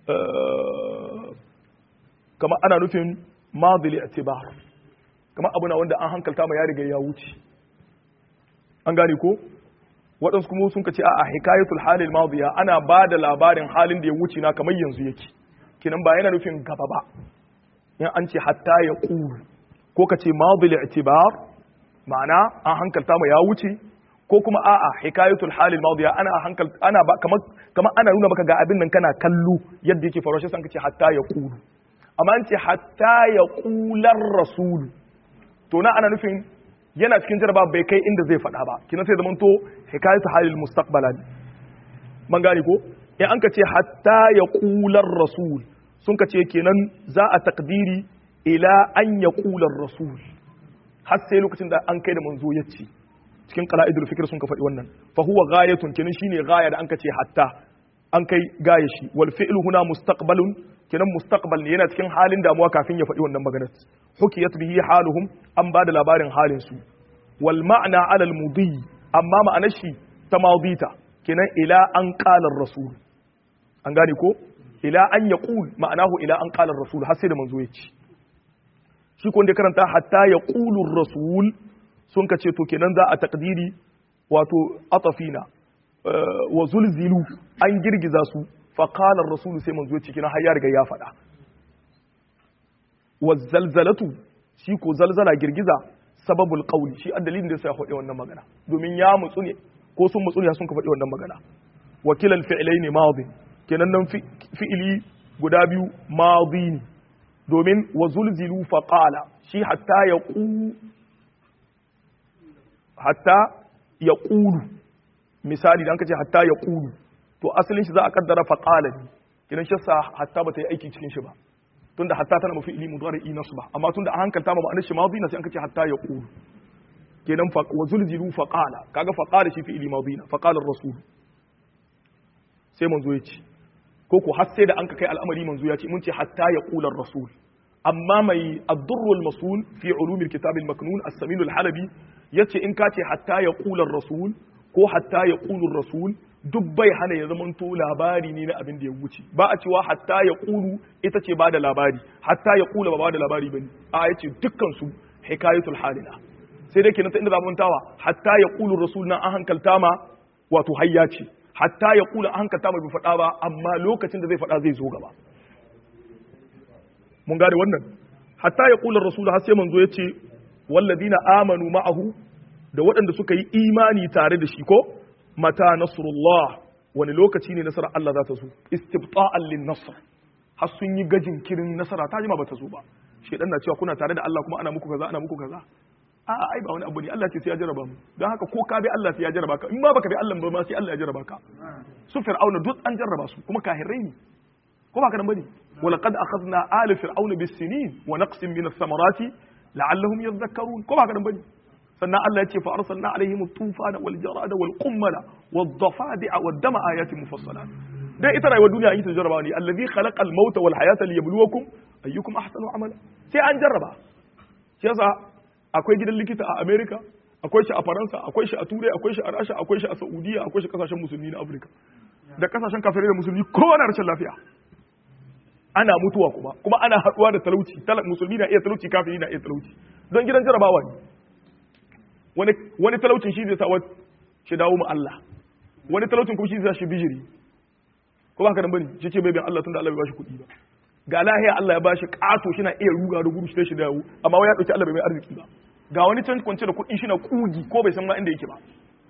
kama ana nufin madili atibar kamar abu na wanda an hankalta ma ya riga ya wuce an gane ko waɗansu kuma sun kace a hikayatul halil madiya ana ba da labarin halin da ya wuce na kamar yanzu yake kinan ba yana nufin gaba ba in an ce hatta ya qulu ko kace madil i'tibar ma'ana an hankalta ma ya wuce ko kuma a'a hikayatul halil madiya ana hankal ana ba kamar kamar ana nuna maka ga abin nan kana kallo yadda yake faruwa shi san kace hatta ya qulu amma an ce hatta ya qular rasulu to na ana nufin yana cikin jaraba bai kai inda zai faɗa ba kina sai zamanto hikayatu halil mustaqbala ne man gane ko in an ka ce hatta ya qular rasul sun ka ce kenan za a takdiri ila an ya qular rasul har sai lokacin da an kai da manzo ya ce cikin qala'idul fikr sun ka faɗi wannan fa huwa ghayatun kenan shine ghaya da an ka ce hatta an kai gaya shi wal fi'lu huna mustaqbalun kenan mustaqbal ne yana cikin halin damuwa kafin ya faɗi wannan maganar hukiyat bihi haluhum an bada labarin halin su wal ma'na ala al mudi amma ma'anar shi ta madita kenan ila an qala rasul an gane ko ila an yaqul ma'anahu ila an qala rasul har sai da manzo ya ci shi ko da karanta hatta yaqulu rasul sun ka ce to kenan za a takdiri wato atafina wa zulzilu an girgiza su faƙalar rasulu sai manzo ciki na har ya riga ya faɗa wa zalzalatu shi ko zalzala girgiza sababul qawli shi addalin da sai ya faɗi wannan magana domin ya mutsu ne ko sun mutsu ne sun ka faɗi wannan magana wakilal fi'laini madin kenan nan fi'ili guda biyu madi ne domin wa zulzilu faqala shi hatta yaqu hatta yaqulu misali dan kace hatta ya qulu to asalin shi za a kaddara fa qala ne kidan shi sa hatta bata yi aiki cikin shi ba tunda hatta tana mafi ilmi mudari nasba amma tunda a hankalta ma ma'anar shi madi na sai an kace hatta ya qulu kenan fa wa zulzilu fa qala kaga fa qala shi fi ilmi madi na fa qala ar-rasul sai manzo ya ce ko ko har sai da an ka kai al'amari manzo ya ce mun ce hatta ya qula ar-rasul amma mai ad-durr al-masul fi ulum al-kitab al-maknun as-samin al-halabi yace in ka ce hatta ya qula ar-rasul ko hatta ya ƙulun rasul duk bai hana ya zama to labari ne na abin da ya wuce ba a cewa hatta ya ƙulu ita ce ba da labari hatta ya ƙula ba ba da labari ba ne a ya ce dukkansu hikayatul halina sai dai kenan ta inda zamantawa hatta ya ƙulun rasul na an hankalta ma wato hayya ce hatta ya ƙula an hankalta ma bai faɗa ba amma lokacin da zai faɗa zai zo gaba mun gane wannan hatta ya ƙulun rasul har sai manzo ya ce walladina amanu ma'ahu da waɗanda suka yi imani tare da shi ko mata nasrullah wani lokaci ne nasarar Allah za ta zo istibta'an lin nasr har sun yi gajin kirin nasara ta jima ba ta zo ba shedan na cewa kuna tare da Allah kuma ana muku kaza ana muku kaza a ai ba wani abu ne Allah ce sai ya jarraba mu don haka ko ka bi Allah sai ya jarraba ka in ma baka bi Allah ba ma sai Allah ya jarraba ka su fir'auna duk an jarraba su kuma kahirai ne ko ba ka nan bane ولقد أخذنا آل فرعون بالسنين ونقص من الثمرات لعلهم يذكرون ko ba ka nan bane sannan Allah ya ce fa arsalna alaihim at-tufana wal jarada wal qummala wad dafadi'a wad dama ayatin mufassalat dai ita rayuwar duniya an yi ta jarraba ne allazi khalaqal mauta wal hayata liyabluwakum ayyukum ahsanu amala sai an jarraba shi yasa akwai gidan likita a America akwai shi a Faransa akwai shi a Turai akwai shi a Rasha akwai shi a Saudiya akwai shi kasashen musulmi na Afirka da kasashen kafirai da musulmi kowa na rashin lafiya ana mutuwa kuma kuma ana haduwa da talauci musulmi na iya talauci kafiri na iya talauci don gidan jarabawa ne wani talaucin shi zai sa shi dawo mu Allah wani talaucin kuma shi zai shi bijiri ko ba ka dan bane shi ce bai bin Allah tunda Allah bai bashi kuɗi ba ga lahiya Allah ya bashi kato shi na iya ruga da gudu shi shi dawo amma wai ya dauki Allah bai mai arziki ba ga wani can kwance da kuɗi shi na kugi ko bai san ma inda yake ba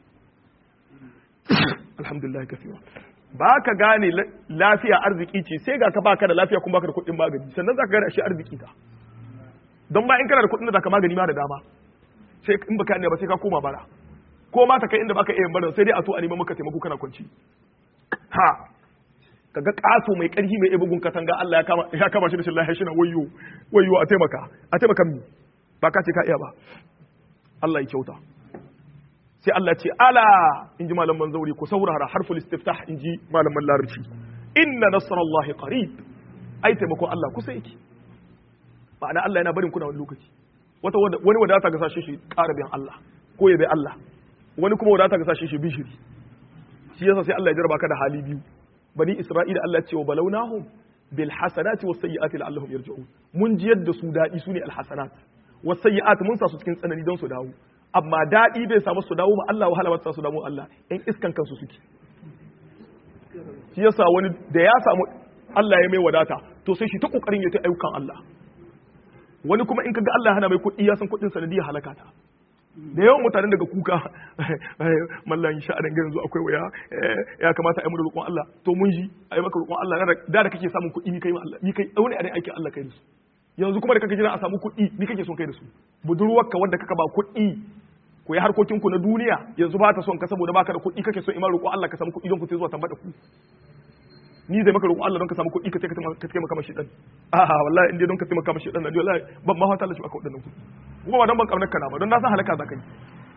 alhamdulillah kafiwa ba ka gane lafiya arziki ce sai ga ka baka da lafiya kuma baka da kuɗin magani sannan za ka gane ashe arziki ka don ba in kana da kuɗin da zaka magani ma da dama sai in baka ne ba sai ka koma bara ko ma ta kai inda baka iya bara sai dai a to a neman maka taimako kana kwanci ha kaga ƙato mai ƙarfi mai ibugun katanga Allah ya kama ya kama shi da shillahi shi na wayyo wayyo a taimaka a taimaka mi ba ka ce ka iya ba Allah ya kyauta sai Allah ce ala in ji malaman zauri ku saurara harful istiftah in ji malaman larabci inna nasrallahi qarib ai taimakon Allah kusa yake ma'ana Allah yana barin kuna wani lokaci wata wani wadata ga sashe shi ƙara bin Allah ko ya bai Allah wani kuma wadata ga sashe shi bishiri shi yasa sai Allah ya jarraba ka da hali biyu bani Isra'ila Allah ya ce wa balawnahum bil hasanati was sayyiati la'allahum yarji'un mun ji yadda su dadi sune al hasanat was sayyiat mun sa su cikin tsanani don su dawo amma daɗi bai samu su dawo ma Allah wahala ba su dawo Allah in iskan kansu suke shi yasa wani da ya samu Allah ya mai wadata to sai shi ta kokarin ya ta ayyukan Allah wani kuma in kaga Allah ya hana mai kuɗi ya san kuɗin sanadiyar halaka ta da yawan mutanen daga kuka mallan sha dan yanzu akwai waya ya kamata a yi mu roƙon Allah to mun ji a yi maka roƙon Allah da da kake samun kuɗi ni kai Allah ni kai wani a aikin Allah kai da su yanzu kuma da kake jira a samu kuɗi ni kake son kai da su budurwarka wanda kaka ba kuɗi ku yi harkokinku na duniya yanzu ba ta son ka saboda baka da kuɗi kake son iman roƙo Allah ka samu kuɗi don ku sai zuwa tambada ku ni zai maka roƙo Allah don ka samu kuɗi ka ce ka taimaka mashi dan a wallahi in dai don ka taimaka mashi dan na wallahi ban ma fata Allah shi aka wadannan kuɗi kuma ba don ban kaunar kana ba don na san halaka za ka yi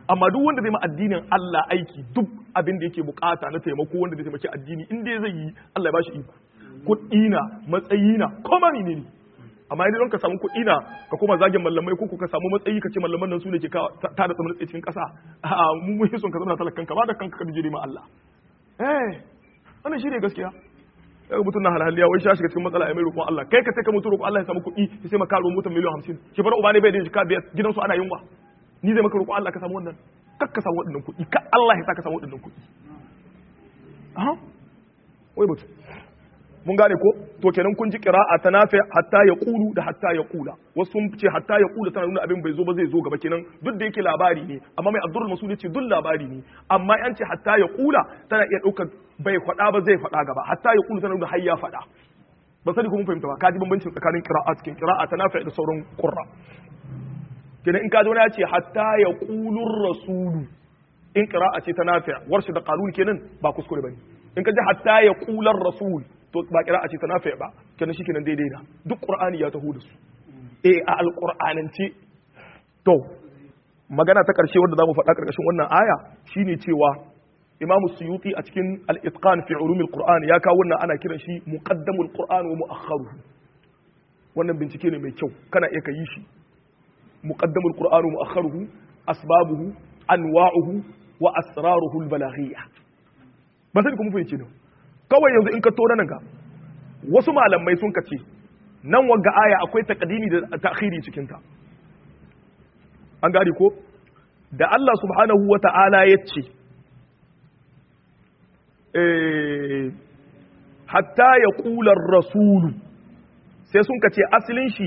amma duk wanda zai ma addinin Allah aiki duk abin da yake bukata na taimako wanda zai taimaki addini in dai zai yi Allah ya bashi iko kuɗi na matsayi na koma ne ne amma idan ka samu kuɗi na ka koma zagin mallamai ko ka samu matsayi ka ce mallaman nan su ne ke ta da tsamin cikin ƙasa a mu mun son ka zama talakan ka ba da kanka ka bijire ma Allah eh wannan shi ne gaskiya daga mutum na halaliya wai shi shiga cikin matsala ya mai roƙon Allah kai ka sai ka mutu roƙon Allah ya samu kuɗi ya sai maka roƙon mutum miliyan hamsin shi bar uba ne bai da jika biyar gidansu ana yunwa ni zai maka roƙon Allah ka samu wannan kar ka samu waɗannan kuɗi ka Allah ya sa ka samu waɗannan kuɗi aha wai mutum mun gane ko to kenan kun ji qira'a ta nafi hatta ya qulu da hatta ya qula wasu sun ce hatta ya qula tana nuna abin bai zo ba zai zo gaba kenan duk da yake labari ne amma mai abdurul masud ce duk labari ne amma yan ce hatta ya qula tana iya daukar bai faɗa ba zai faɗa gaba hatta ya qulu tana nuna har ya faɗa ba sani ko mun fahimta ba kaji bambancin tsakanin qira'a cikin qira'a ta nafi da sauran qurra kenan in kaji wani ya ce hatta ya qulur rasulu in qira'a ce ta nafi warshi da qalul kenan ba kuskure bane in kaji hatta ya qular rasul to ba kira a ce ta nafi ba kenan shi kenan daidai na duk qur'ani ya taho da su eh a alqur'anance to magana ta karshe wanda zamu faɗa karkashin wannan aya shine cewa imamu suyuti a cikin al-itqan fi ulumil qur'an ya kawo wannan ana kiran shi muqaddamul qur'an wa mu'akhkharuhu wannan bincike ne mai kyau kana iya kai shi muqaddamul qur'an wa mu'akhkharuhu asbabuhu anwa'uhu wa asraruhu al-balaghiyya ba sai kuma fahimci ne kawai yanzu in ka to nan ga wasu malamai sun kace nan wanga aya akwai taqdimi da ta'khiri cikin ta an gari ko da Allah subhanahu wata'ala ya ce eh hatta ya ƙular rasulu sai sun kace asalin shi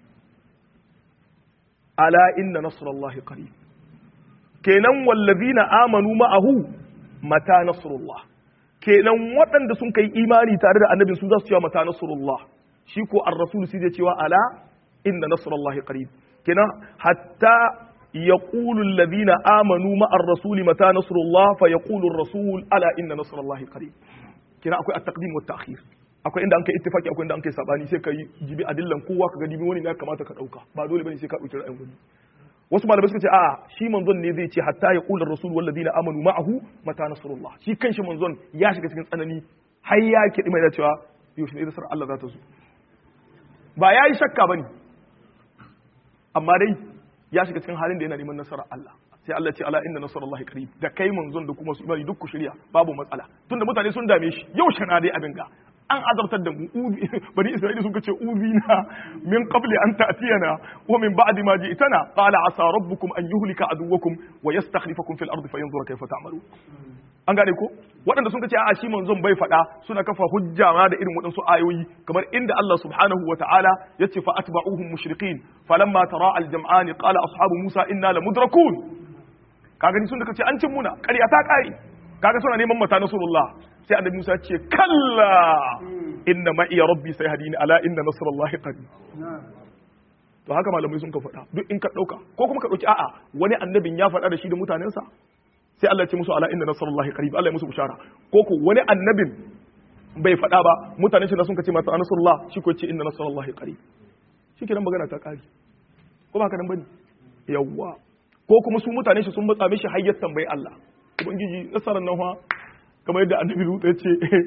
ala inna nasrallahi qarib kenan wallazina amanu ma'ahu mata nasrullah kenan waɗanda sun kai imani tare da annabin su za su cewa mata nasrullah shi ko ar-rasul sai zai cewa ala inna nasrullahi qarib kenan hatta yaqulu alladhina amanu ma ar-rasul mata nasrullah fa yaqulu ar-rasul ala inna nasrullahi qarib kenan akwai at-taqdim wa at-ta'khir akwai inda an kai ittifaki akwai inda an kai sabani sai kai jibi adillan kowa ka ga dibi wani ne kamata ka dauka ba dole bane sai ka dauki ra'ayin wani wasu malamai suka ce a shi manzon ne zai ce hatta ya kula rasul walladina amanu ma'ahu mata nasrullah shi kanshi manzon ya shiga cikin tsanani har ya kidi mai da cewa yaushe ne nasar Allah za ta zo ba ya yi shakka bane amma dai ya shiga cikin halin da yana neman nasarar Allah sai Allah ce ala inna nasrullahi qarib da kai manzon da kuma su imani duk ku shirya babu matsala tunda mutane sun dame shi yau shana dai abin ga an azabtar da mu bani isra'ila sun ce uzina min qabli an ta'tiyana wa min ba'di ma ji'tana qala asa rabbukum an yuhlika aduwwakum wa yastakhlifakum fil ardi fayanzura kayfa ta'malu an gane ko waɗanda sun ce a shi manzon bai faɗa suna kafa hujja ma da irin waɗansu ayoyi kamar inda Allah subhanahu wa ta'ala ya ce fa atba'uhum mushriqin falamma tara al-jam'an qala ashabu musa inna lamudrakun kaga ni sun da kace an cin muna ƙarya ta ƙare kaga suna neman mata nasrullah sai annabi Musa ce kalla inna ma iya rabbi sai hadini ala inna nasrullahi qarib to haka malamai sun ka faɗa duk in ka ɗauka ko kuma ka ɗauki a'a wani annabin ya faɗa da shi da mutanensa sai Allah ya ce musu ala inna nasrullahi qarib Allah ya musu bishara ko ko wani annabin bai faɗa ba mutanen shi da sun ka ce mata nasrullah shi ko ce inna nasrullahi qarib shi kenan magana ta ƙari ko ba haka nan bane yawwa ko kuma su mutane shi sun matsa mishi hayyar tambayi Allah ubangiji nasarar nan fa kamar yadda annabi Lut ya ce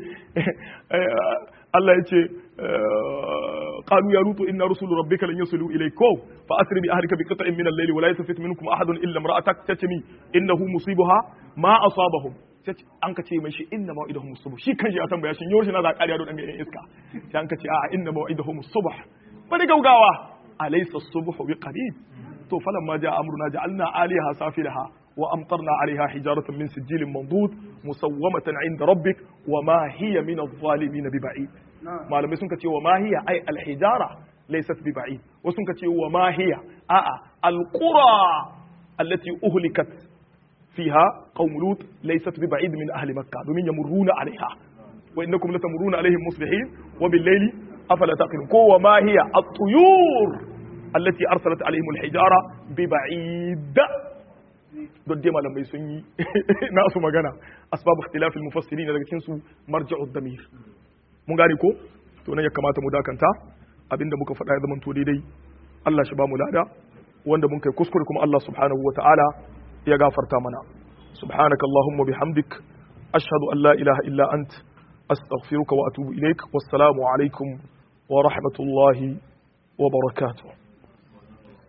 Allah ya ce qalu ya lutu inna rusulu rabbika lan yasilu ilayka fa asri bi ahlika bi qit'in min al-layli wa la yaltafit minkum ahadun illa imra'atak tatmi innahu musibuha ma asabahum an ka ce mai shi inna maw'idahum as-subh shi kan shi ya tambaya shin yau shi na za ƙariya don ɗan iska sai an ka ce a'a inna maw'idahum as-subh bari gaugawa alaysa as-subh bi qarib to falamma ja'a amruna ja'alna 'aliyaha safilaha وأمطرنا عليها حجارة من سجيل منضود مسومة عند ربك وما هي من الظالمين ببعيد ما لم يسنك وما هي أي الحجارة ليست ببعيد وسنك وما هي آآ القرى التي أهلكت فيها قوم لوط ليست ببعيد من أهل مكة ومن يمرون عليها وإنكم لتمرون عليهم مصبحين وبالليل أفلا تعقلون وما هي الطيور التي أرسلت عليهم الحجارة ببعيد don dai malamai sun yi nasu magana asbabu ikhtilafil mufassirin daga cikin su marja'ud damir mun gane ko to nan ya kamata mu dakanta abinda muka faɗa ya zama to daidai Allah shi ba mu lada wanda mun kai kuskure kuma Allah subhanahu ta'ala ya gafarta mana subhanakallahumma bihamdik ashhadu an la ilaha illa ant astaghfiruka wa atubu ilaik wassalamu alaikum wa rahmatullahi wa barakatuh